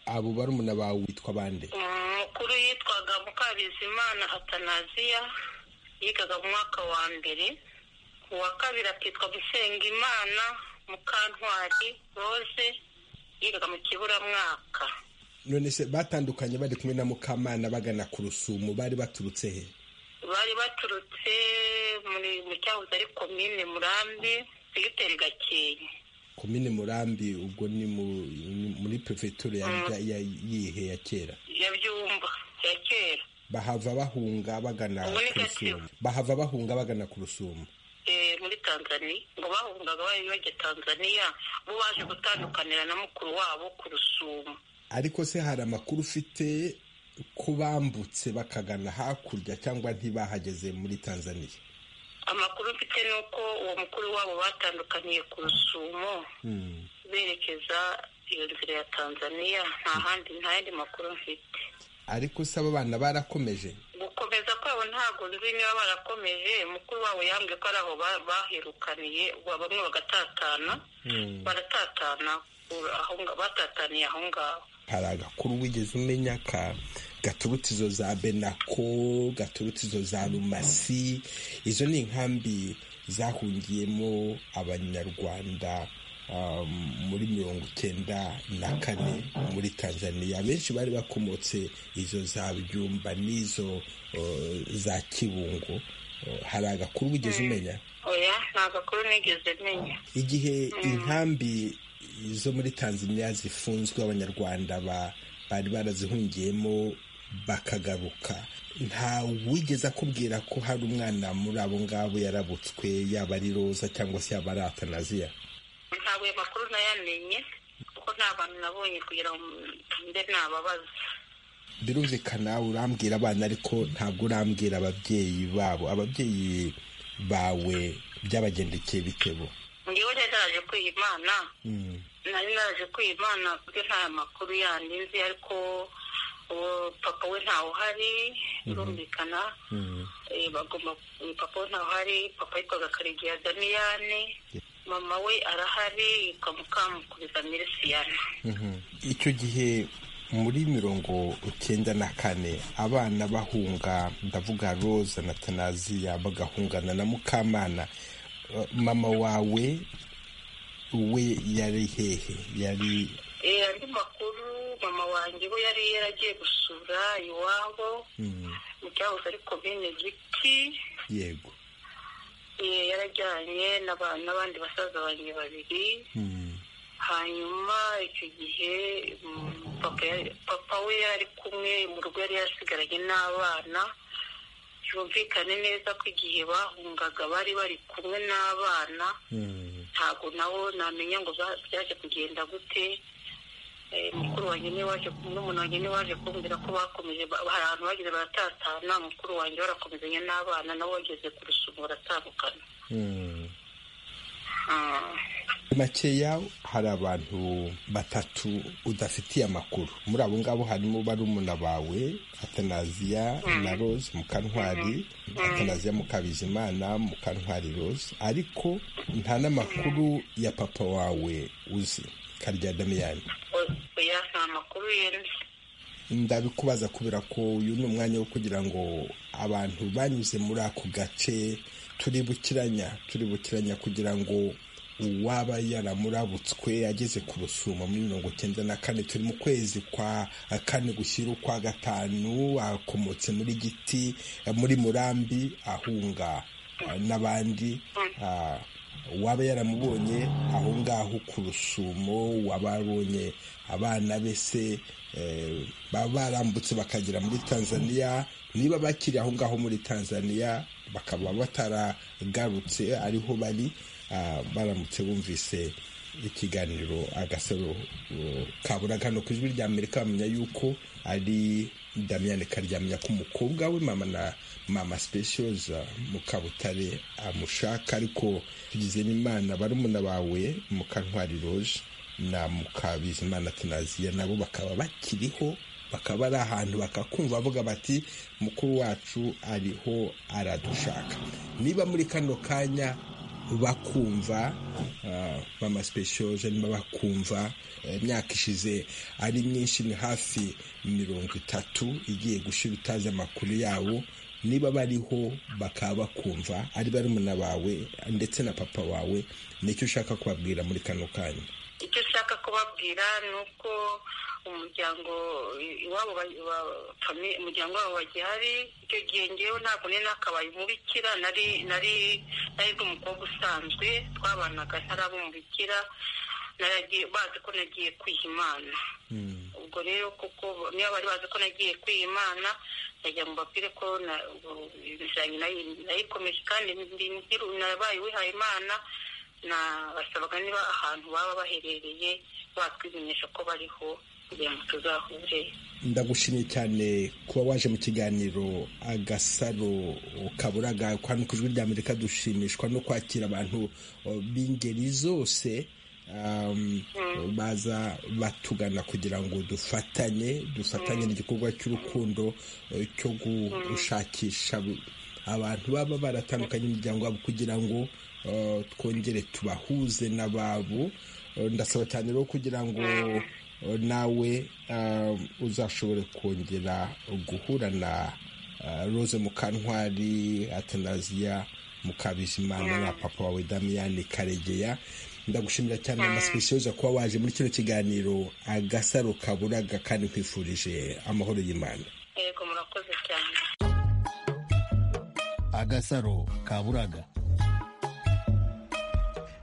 abo barumuna bawe witwa bande umukuru yitwaga mukabizimana atanaziya yigaga mu mwaka wa mbere uwa kabiri akitwa musengimana mukantwari rose yigaga mu kiburamwaka none se batandukanye bari kumwe na mukamana bagana ku rusumo bari baturutse he bari baturutse mu cyahoze ari komine murambi segiteri gakenke komine murambi ubwo ni muri perefegitura yihe ya kera ya byumba ya kera bahava bahunga bagana ku rusumo bahava bahunga bagana ku rusumo muri tanzania ngo bahungaga bari bajya tanzania bo baje gutandukanira na mukuru wabo ku rusumo ariko se hari amakuru ufite ko bambutse bakagana hakurya cyangwa ntibahageze muri tanzania amakuru mfite ni uko uwo mukuru wabo batandukaniye ku rusumo berekeza iyo nzira ya tanzania nta handi nta yandi makuru mfite ariko se abo bana barakomeje gukomeza kwabo ntabwo nzi niba barakomeje mukuru wabo yambwiye ko ari aho bahirukaniye bamwe bagatatana baratatana batataniye aho ngaho hari agakuru wigeze umenya ka gaturutse izo za benako gaturutse izo za rumasi izo ni inkambi zahungiyemo abanyarwanda muri mirongo icyenda na kane muri tanzania benshi bari bakomotse izo za byumba n'izo za kibungo hari agakuru wigeze umenya oya ni agakuru nigeze menya igihe inkambi zo muri tanzania zifunzwe abanyarwanda bari barazihungiyemo bakagaruka nta wigeze akubwira ko hari umwana muri abo ngabo yarabutswe yaba ari roza cyangwa se yaba ari atanaziya ntabwo ayo makuru nayamenye kuko nta bantu nabonye kugira ngo mbe nababaza birumvikana urambwira abana ariko ntabwo urambwira ababyeyi babo ababyeyi bawe byabagendekeye bitebo ngewe rero naraje kwiyimana nari naraje kwiyimana kuko nta makuru yandi nzi ariko papa we ntawe uhari birumvikana bagomba papa we ntawe uhari papa yitwaga karegeya daniyane mama we arahari yitwa mukamukuriza mirisiyana icyo gihe muri mirongo icyenda na kane abana bahunga ndavuga roza na tanaziya bagahungana na mukamana mama wawe we yari hehe yari andi makuru mama wanjye we yari yaragiye gusura iwabo mu cyahoze ari komine giti yego yarajyanye n'abandi basaza banjye babiri hanyuma icyo gihe papa we yari kumwe mu rugo yari yasigaranye n'abana byumvikane neza ko igihe bahungaga bari bari kumwe n'abana ntabwo nabo namenya ngo byaje kugenda gute mukuru wanjye niwe waje n'umuntu wanjye niwe waje kumbwira ko bakomeje hari ahantu bageze baratatana mukuru wanjye barakomezanya n'abana nabo bageze ku rusumo baratandukana makeya hari abantu batatu udafitiye amakuru muri abo ngabo harimo barumuna bawe atanaziya na rose mukantwari atanaziya mukabizimana mukantwari rose ariko nta n'amakuru ya papa wawe uzi karya damiyani oya nta makuru yenzi ndabikubaza kubera ko uyu ni umwanya wo kugira ngo abantu banyuze muri ako gace turibukiranya turibukiranya kugira ngo uwaba yaramurabutswe ageze ku rusumo muri mirongo icyenda na kane turi mu kwezi kwa kane gushyira ukwa gatanu akomotse muri giti muri murambi ahunga n'abandi uwaba yaramubonye aho ngaho ku rusumo wababonye abana be se baba barambutse bakagera muri tanzania niba bakiri aho ngaho muri tanzania bakaba bataragarutse ariho bari baramutse bumvise ikiganiro agasaro kaburaga no ku ijwi rya amerika bamenya yuko ari damiyane karyamya ko umukobwa we mama na mama sipeshoza mukabutare amushaka ariko tugizemo imana barumuna bawe mukantwari roje na mukabizimana tenaziya nabo bakaba bakiriho bakaba bari ahantu bakakumva bavuga bati mukuru wacu ariho aradushaka niba muri kano kanya bakumva mama sipeshoje niba bakumva imyaka ishize ari myinshi ni hafi mirongo itatu igiye gushyira utazi amakuru yabo niba bariho bakaba bakumva ari barumuna bawe ndetse na papa wawe nicyo ushaka kubabwira muri kano kanya icyo ushaka kubabwira ni uko umuryango iwabo umuryango wabo bagihari icyo gihe ngewe ntabwo nari nakabaye umubikira nari nari nari umukobwa usanzwe twabanaga ntaraba umubikira bazi ko nagiye kwiha imana ubwo rero kuko niba bari bazi ko nagiye kwiha imana najya mu bapire ko nayikomeje kandi nabaye wihaye imana basabaga niba ahantu baba baherereye batwimenyesha ko bariho kugira ngo tuzahure ndagushimye cyane kuba waje mu kiganiro agasaro kaburaga hano ku ijwi ry'amerika dushimishwa no kwakira abantu b'ingeri zose baza batugana kugira ngo dufatanye dufatanye n'igikorwa cy'urukundo cyo gushakisha abantu baba baratandukanye imiryango yabo kugira ngo twongere tubahuze n'ababo ndasaba cyane rero kugira ngo nawe uzashobore kongera guhura na rose mukantwari atanaziya mukabizimana na papa wawe damiyani karegeya ndagushimira cyane amasipesiyoza kuba waje muri kino kiganiro agasaro kaburaga kandi kwifurije amahoro y'imana yego murakoze cyane agasaro kaburaga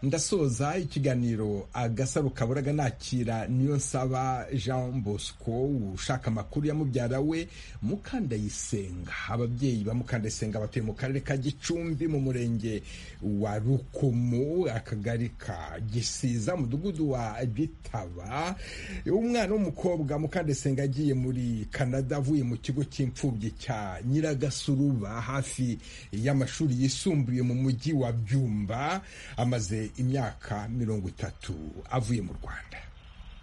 ndasoza ikiganiro agasaro kaburaga nakira niyo nsaba jean bosco ushaka amakuru ya mubyara we mukandayisenga ababyeyi ba mukandayisenga batuye mu karere ka gicumbi mu murenge wa rukomo akagari ka gisiza mudugudu wa gitaba umwana w'umukobwa mukandayisenga agiye muri canada avuye mu kigo cy'imfubyi cya nyiragasuruba hafi y'amashuri yisumbuye mu mujyi wa byumba amaze imyaka mirongo itatu avuye mu rwanda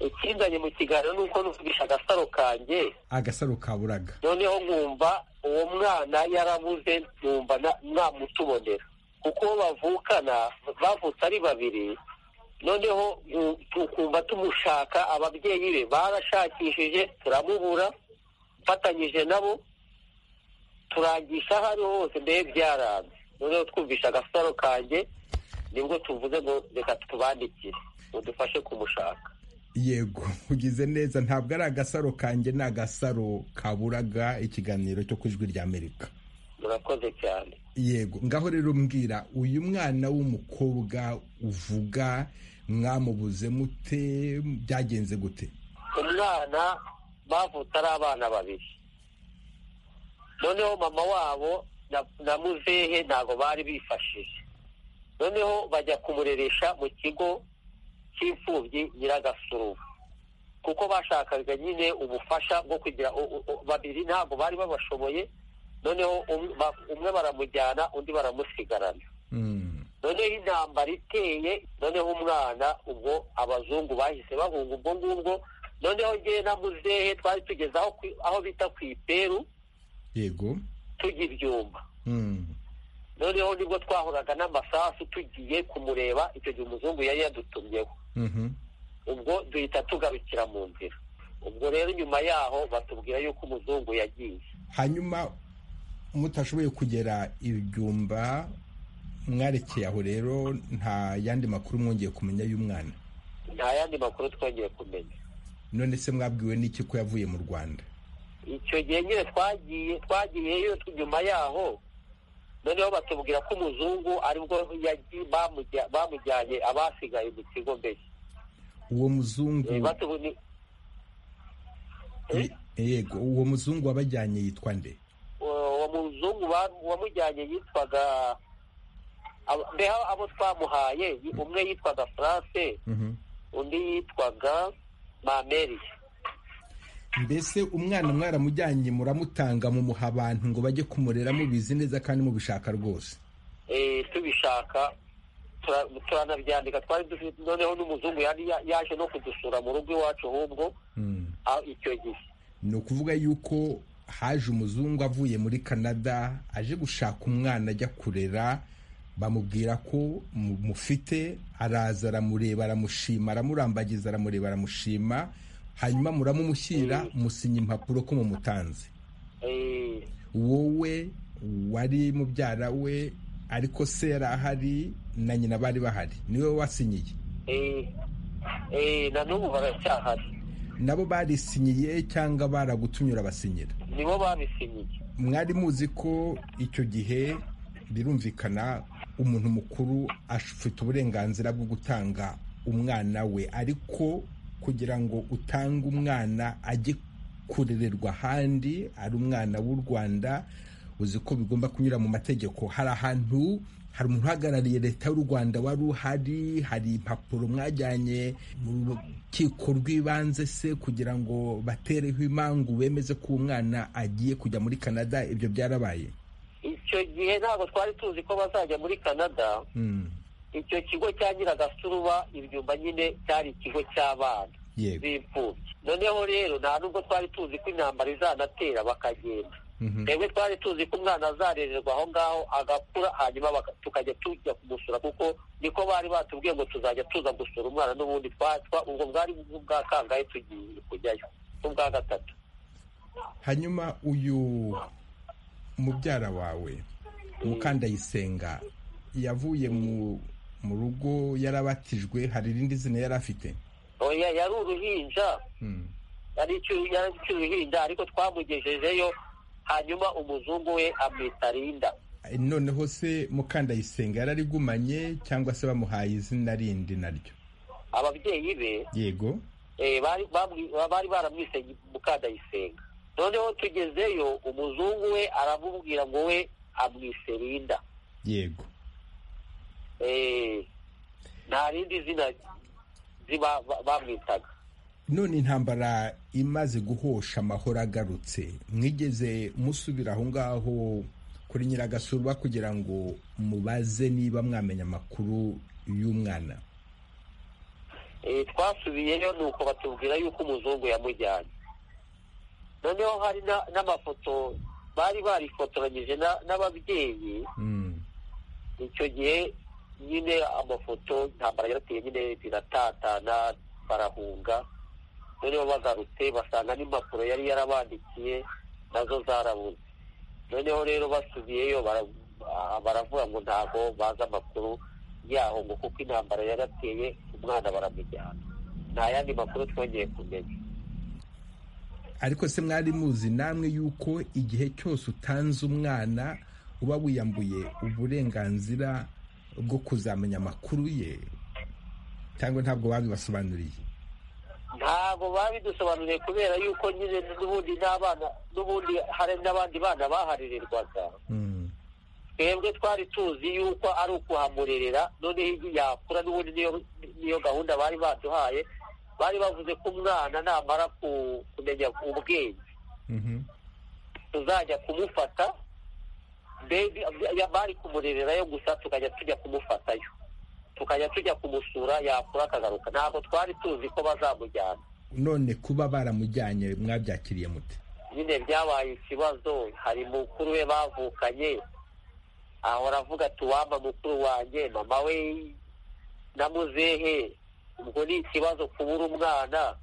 ikizanye mu kiganiro ni uko nuvugisha agasaro kanjye agasaro kaburaga noneho nkumva uwo mwana yarabuze nkumva mwamutubonera kuko bavukana bavutse ari babiri noneho tukumva tumushaka ababyeyi be barashakishije turamubura mfatanyije nabo turangisha aho ari hose mbe byaranze noneho twumvisha agasaro kanjye nibwo tuvuze ngo reka tubandikire ngo dufashe kumushaka yego ugize neza ntabwo ari agasaro kanjye ni agasaro kaburaga ikiganiro cyo ku ijwi ry'amerika murakoze cyane yego ngaho rero mbwira uyu mwana w'umukobwa uvuga mwamubuze mute byagenze gute umwana bavutse ari abana babiri noneho mama wabo na muzehe ntabwo bari bifashije noneho bajya kumureresha mu kigo cy'imfubyi nyiragasururu kuko bashakaga nyine ubufasha bwo kugira babiri ntabwo bari babashoboye noneho umwe baramujyana undi baramusigarana noneho intambara iteye noneho umwana ubwo abazungu bahise bahunga ubwo ngubwo noneho ngewe na muzehe twari tugeze aho bita ku iperu yego tujya ibyuma noneho nibwo twahuraga n'amasasu tugiye kumureba icyo gihe umuzungu yari yadutumyeho ubwo duhita tugarukira mu nzira ubwo rero nyuma yaho batubwira yuko umuzungu yagiye hanyuma mutashoboye kugera ibyumba mwarekeye aho rero nta yandi makuru mwongeye kumenya y'umwana nta yandi makuru twongeye kumenya none se mwabwiwe n'iki ko yavuye mu rwanda icyo gihe nyine twagiye twagiyeyo nyuma yaho noneho batubwira ko umuzungu aribwo bamujyanye abasigaye mu kigo mbere uwo muzungu yego uwo muzungu wabajyanye yitwa nde uwo muzungu wamujyanye yitwaga mbeho abo twamuhaye umwe yitwaga france undi yitwaga mameri mbese umwana mwaramujyanye muramutanga mumuha abantu ngo bajye kumurera mubizi neza kandi mubishaka rwose tubishaka turanabyandika twari dufite noneho n'umuzungu yaje no kudusura mu rugo iwacu ahubwo icyo gihe ni ukuvuga yuko haje umuzungu avuye muri canada aje gushaka umwana ajya kurera bamubwira ko mufite araza aramureba aramushima aramurambagiza aramureba aramushima hanyuma muramumushyira musinya impapuro ko mumutanze wowe wari mubyara we ariko se yari ahari na nyina bari bahari niwe wasinyiye na n'ubu baracyahari nabo barisinyiye cyangwa baragutumye urabasinyira nibo babisinyiye mwari muzi ko icyo gihe birumvikana umuntu mukuru afite uburenganzira bwo gutanga umwana we ariko kugira ngo utange umwana ajye kurererwa ahandi ari umwana w'u rwanda uzi ko bigomba kunyura mu mategeko hari ahantu hari umuntu uhagarariye leta y'u rwanda wari uhari hari impapuro mwajyanye mu rukiko rw'ibanze se kugira ngo batereho imangu bemeze ko uwo mwana agiye kujya muri canada ibyo byarabaye icyo gihe ntabwo twari tuzi ko bazajya muri canada icyo kigo cya nyiragasuruba ibyumba nyine cyari ikigo cy'abana b'imfubyi noneho rero nta nubwo twari tuzi ko intambara izanatera bakagenda twebwe twari tuzi ko umwana azarererwa aho ngaho agakura hanyuma tukajya tujya kumusura kuko niko bari batubwiye ngo tuzajya tuza gusura umwana n'ubundi twatwa ubwo bwari bwa kangahe tugiye kujyayo n'ubwa gatatu hanyuma uyu mubyara wawe mukandayisenga yavuye mu rugo yarabatijwe hari irindi zina yari afite yari uruhinja yari uruhinja ariko twamugejejeyo hanyuma umuzungu we amwita rinda noneho se mukandayisenga yari arigumanye cyangwa se bamuhaye izina rindi naryo ababyeyi be yego bari baramwise mukandayisenga noneho tugezeyo umuzungu we aramubwira ngo we amwise rinda yego nta rindi zina ziba bamwitaga none intambara imaze guhosha amahoro agarutse mwigeze musubira aho ngaho kuri nyiragasurwa kugira ngo mubaze niba mwamenya amakuru y'umwana twasubiyeyo ni uko batubwira yuko umuzungu yamujyanye noneho hari n'amafoto bari barifotoranyije n'ababyeyi icyo gihe nyine amafoto intambara yarateye nyine ziratatana barahunga noneho bagarutse basanga n'impapuro yari yarabandikiye nazo zarabuze noneho rero basubiyeyo baravuga ngo ntabwo bazi amakuru yaho ngo kuko intambara yarateye umwana baramujyana nta yandi makuru twongeye kumenya ariko se mwari muzi namwe yuko igihe cyose utanze umwana uba wiyambuye uburenganzira bwo kuzamenya amakuru ye cyangwa ntabwo babibasobanuriye ntabwo babidusobanuriye kubera yuko nyine n'ubundi n'abana n'ubundi hari n'abandi bana baharererwaga twebwe twari tuzi yuko ari ukuhamurerera noneho yakura n'ubundi niyo gahunda bari baduhaye bari bavuze ko umwana namara kumenya ubwenge tuzajya kumufata bari kumurererayo gusa tukajya tujya kumufatayo tukajya tujya kumusura yakura akagaruka ntabwo twari tuzi ko bazamujyana none kuba baramujyanye mwabyakiriye mute nyine byabaye ikibazo hari mukuru we bavukanye ahora avuga tuwamba mukuru wanjye mama we na muzehe ubwo ni ikibazo kubura umwana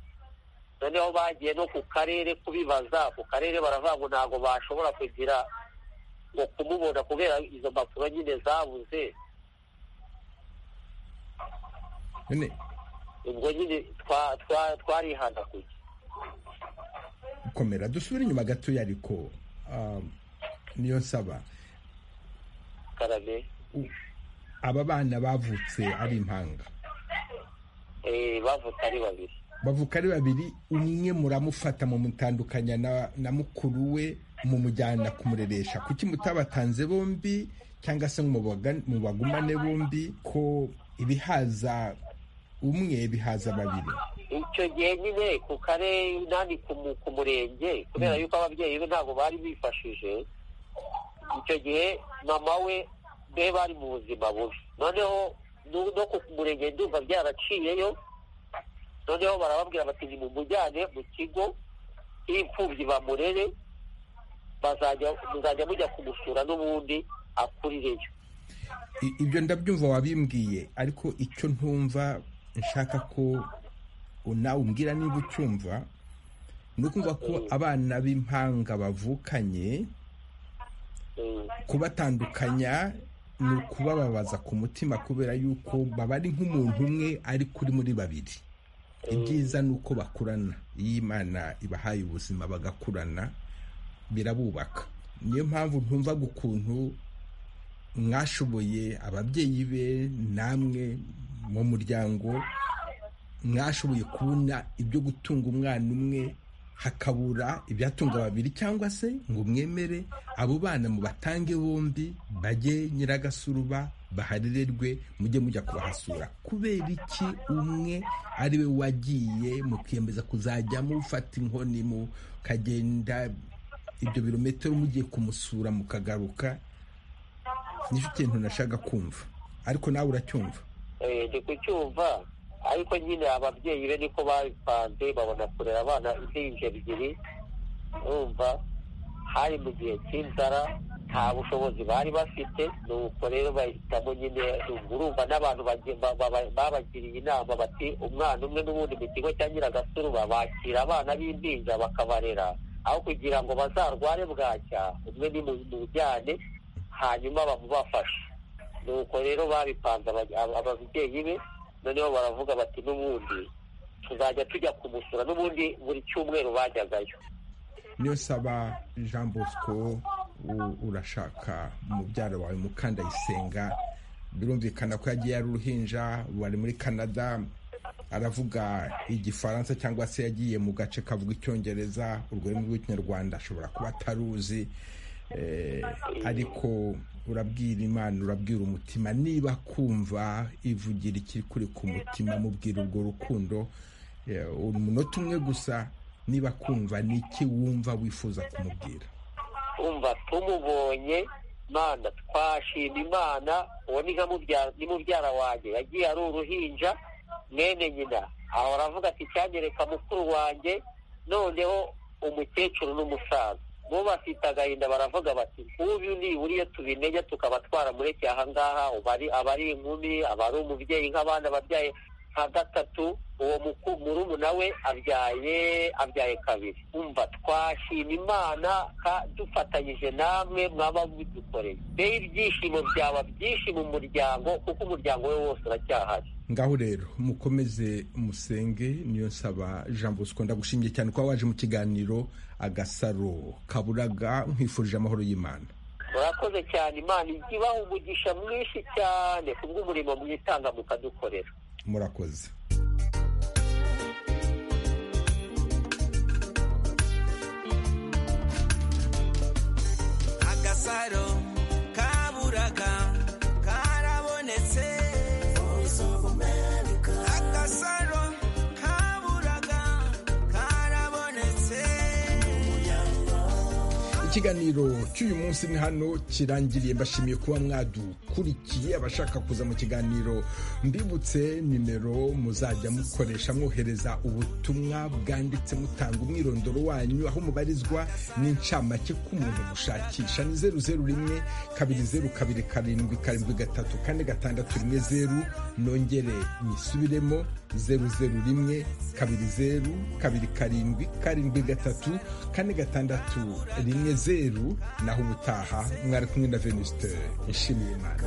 noneho bagiye no ku karere kubibaza ku karere baravuga ngo ntabwo bashobora kugira ngo kumubona kubera izo mpapuro nyine zabuze ubwo nyine twarihana kujya komera dusubire inyuma gatoya ariko niyo nsaba karame aba bana bavutse ari impanga bavutse ari babiri bavuka ari babiri umwe muramufata mu mutandukanya na mukuru we mumujyana kumureresha kuki mutabatanze bombi cyangwa se mu bagumane bombi ko ibihaza umwe bihaza babiri icyo gihe nyine ku karere nandi ku murenge kubera yuko ababyeyi be ntabwo bari bifashije icyo gihe mama we be bari mu buzima bubi noneho no ku murenge ndumva byaraciyeyo noneho barababwira bati ni mumujyane mu kigo cy'imfubyi bamurere muzajya mujya kumusura n'ubundi akurireyo ibyo ndabyumva wabimbwiye ariko icyo ntumva nshaka ko nawe umbwira niba ucyumva ni ukumva ko abana b'impanga bavukanye kubatandukanya ni ukubababaza ku mutima kubera yuko baba ari nk'umuntu umwe ari kuri muri babiri ibyiza ni uko bakurana iyo imana ibahaye ubuzima bagakurana birabubaka niyo mpamvu ntumva ukuntu mwashoboye ababyeyi be namwe mu muryango mwashoboye kubona ibyo gutunga umwana umwe hakabura ibyatunga babiri cyangwa se ngo mwemere abo bana mubatange bombi bajye nyiragasuruba baharirerwe mujye mujya kubahasura kubera iki umwe ari we wagiye mukiyemeza kuzajya mufata inkoni mukagenda ibyo birometero mugiye kumusura mukagaruka nicyo kintu nashaka kumva ariko nawe uracyumva ndi kucyumva ariko nyine ababyeyi be niko babipanze babona kurera abana impinja ebyiri urumva hari mu gihe cy'inzara nta bushobozi bari bafite nuko rero bahitamo nyine urumva n'abantu babagiriye inama bati umwana umwe n'ubundi mu kigo cya nyiragasurura bakira abana b'impinja bakabarera aho kugira ngo bazarware bwacya umwe ni mu bujyane hanyuma bamubafashe nuko rero babipanze ababyeyi be noneho baravuga bati n'ubundi tuzajya tujya kumusura n'ubundi buri cyumweru bajyagayo niyo saba jean bosco urashaka umubyara wawe mukandayisenga birumvikana ko yagiye ari uruhinja bari muri canada aravuga igifaransa cyangwa se yagiye mu gace kavuga icyongereza ururimi rw'ikinyarwanda ashobora kuba ataruzi ariko urabwira imana urabwira umutima niba kumva ivugira ikiri kuri ku mutima mubwira urwo rukundo umunota umwe gusa niba kumva n'iki wumva wifuza kumubwira umva tumubonye imana twashima imana uwo ni mubyara wanjye yagiye ari uruhinja mwene nyina aho aravuga ati cyanyereka mukuru wanjye noneho umukecuru n'umusaza bo bafite agahinda baravuga bati nk'ubu nibura iyo tubimenya tukaba twaramureke ahangaha aba ari inkumi aba ari umubyeyi nk'abandi ababyaye nka gatatu uwo murumuna we abyaye abyaye kabiri umva twashima imana dufatanyije namwe mwaba mudukoreye rero ibyishimo byaba byinshi mu muryango kuko umuryango we wose uracyahari ngaho rero mukomeze musenge niyo nsaba jean bosco ndagushimiye cyane kuba waje mu kiganiro agasaro kaburaga nkwifurije amahoro y'imana murakoze cyane imana ibaha umugisha mwinshi cyane ku bw'umurimo mwitanga mukadukorera murakoze agasaro kaburaga karabonetse ikiganiro cy'uyu munsi ni hano kirangiriye mbashimiye kuba mwadukurikiye abashaka kuza mu kiganiro mbibutse nimero muzajya mukoresha mwohereza ubutumwa bwanditse mutanga umwirondoro wanyu aho mubarizwa n'incamake k'umuntu gushakisha ni zeru zeru rimwe kabiri zeru kabiri karindwi karindwi gatatu kane gatandatu rimwe zeru nongere nyisubiremo zeru zeru rimwe kabiri zeru kabiri karindwi karindwi gatatu kane gatandatu rimwe zeru naho ubutaha mwari kumwe na venusite ishimiye imana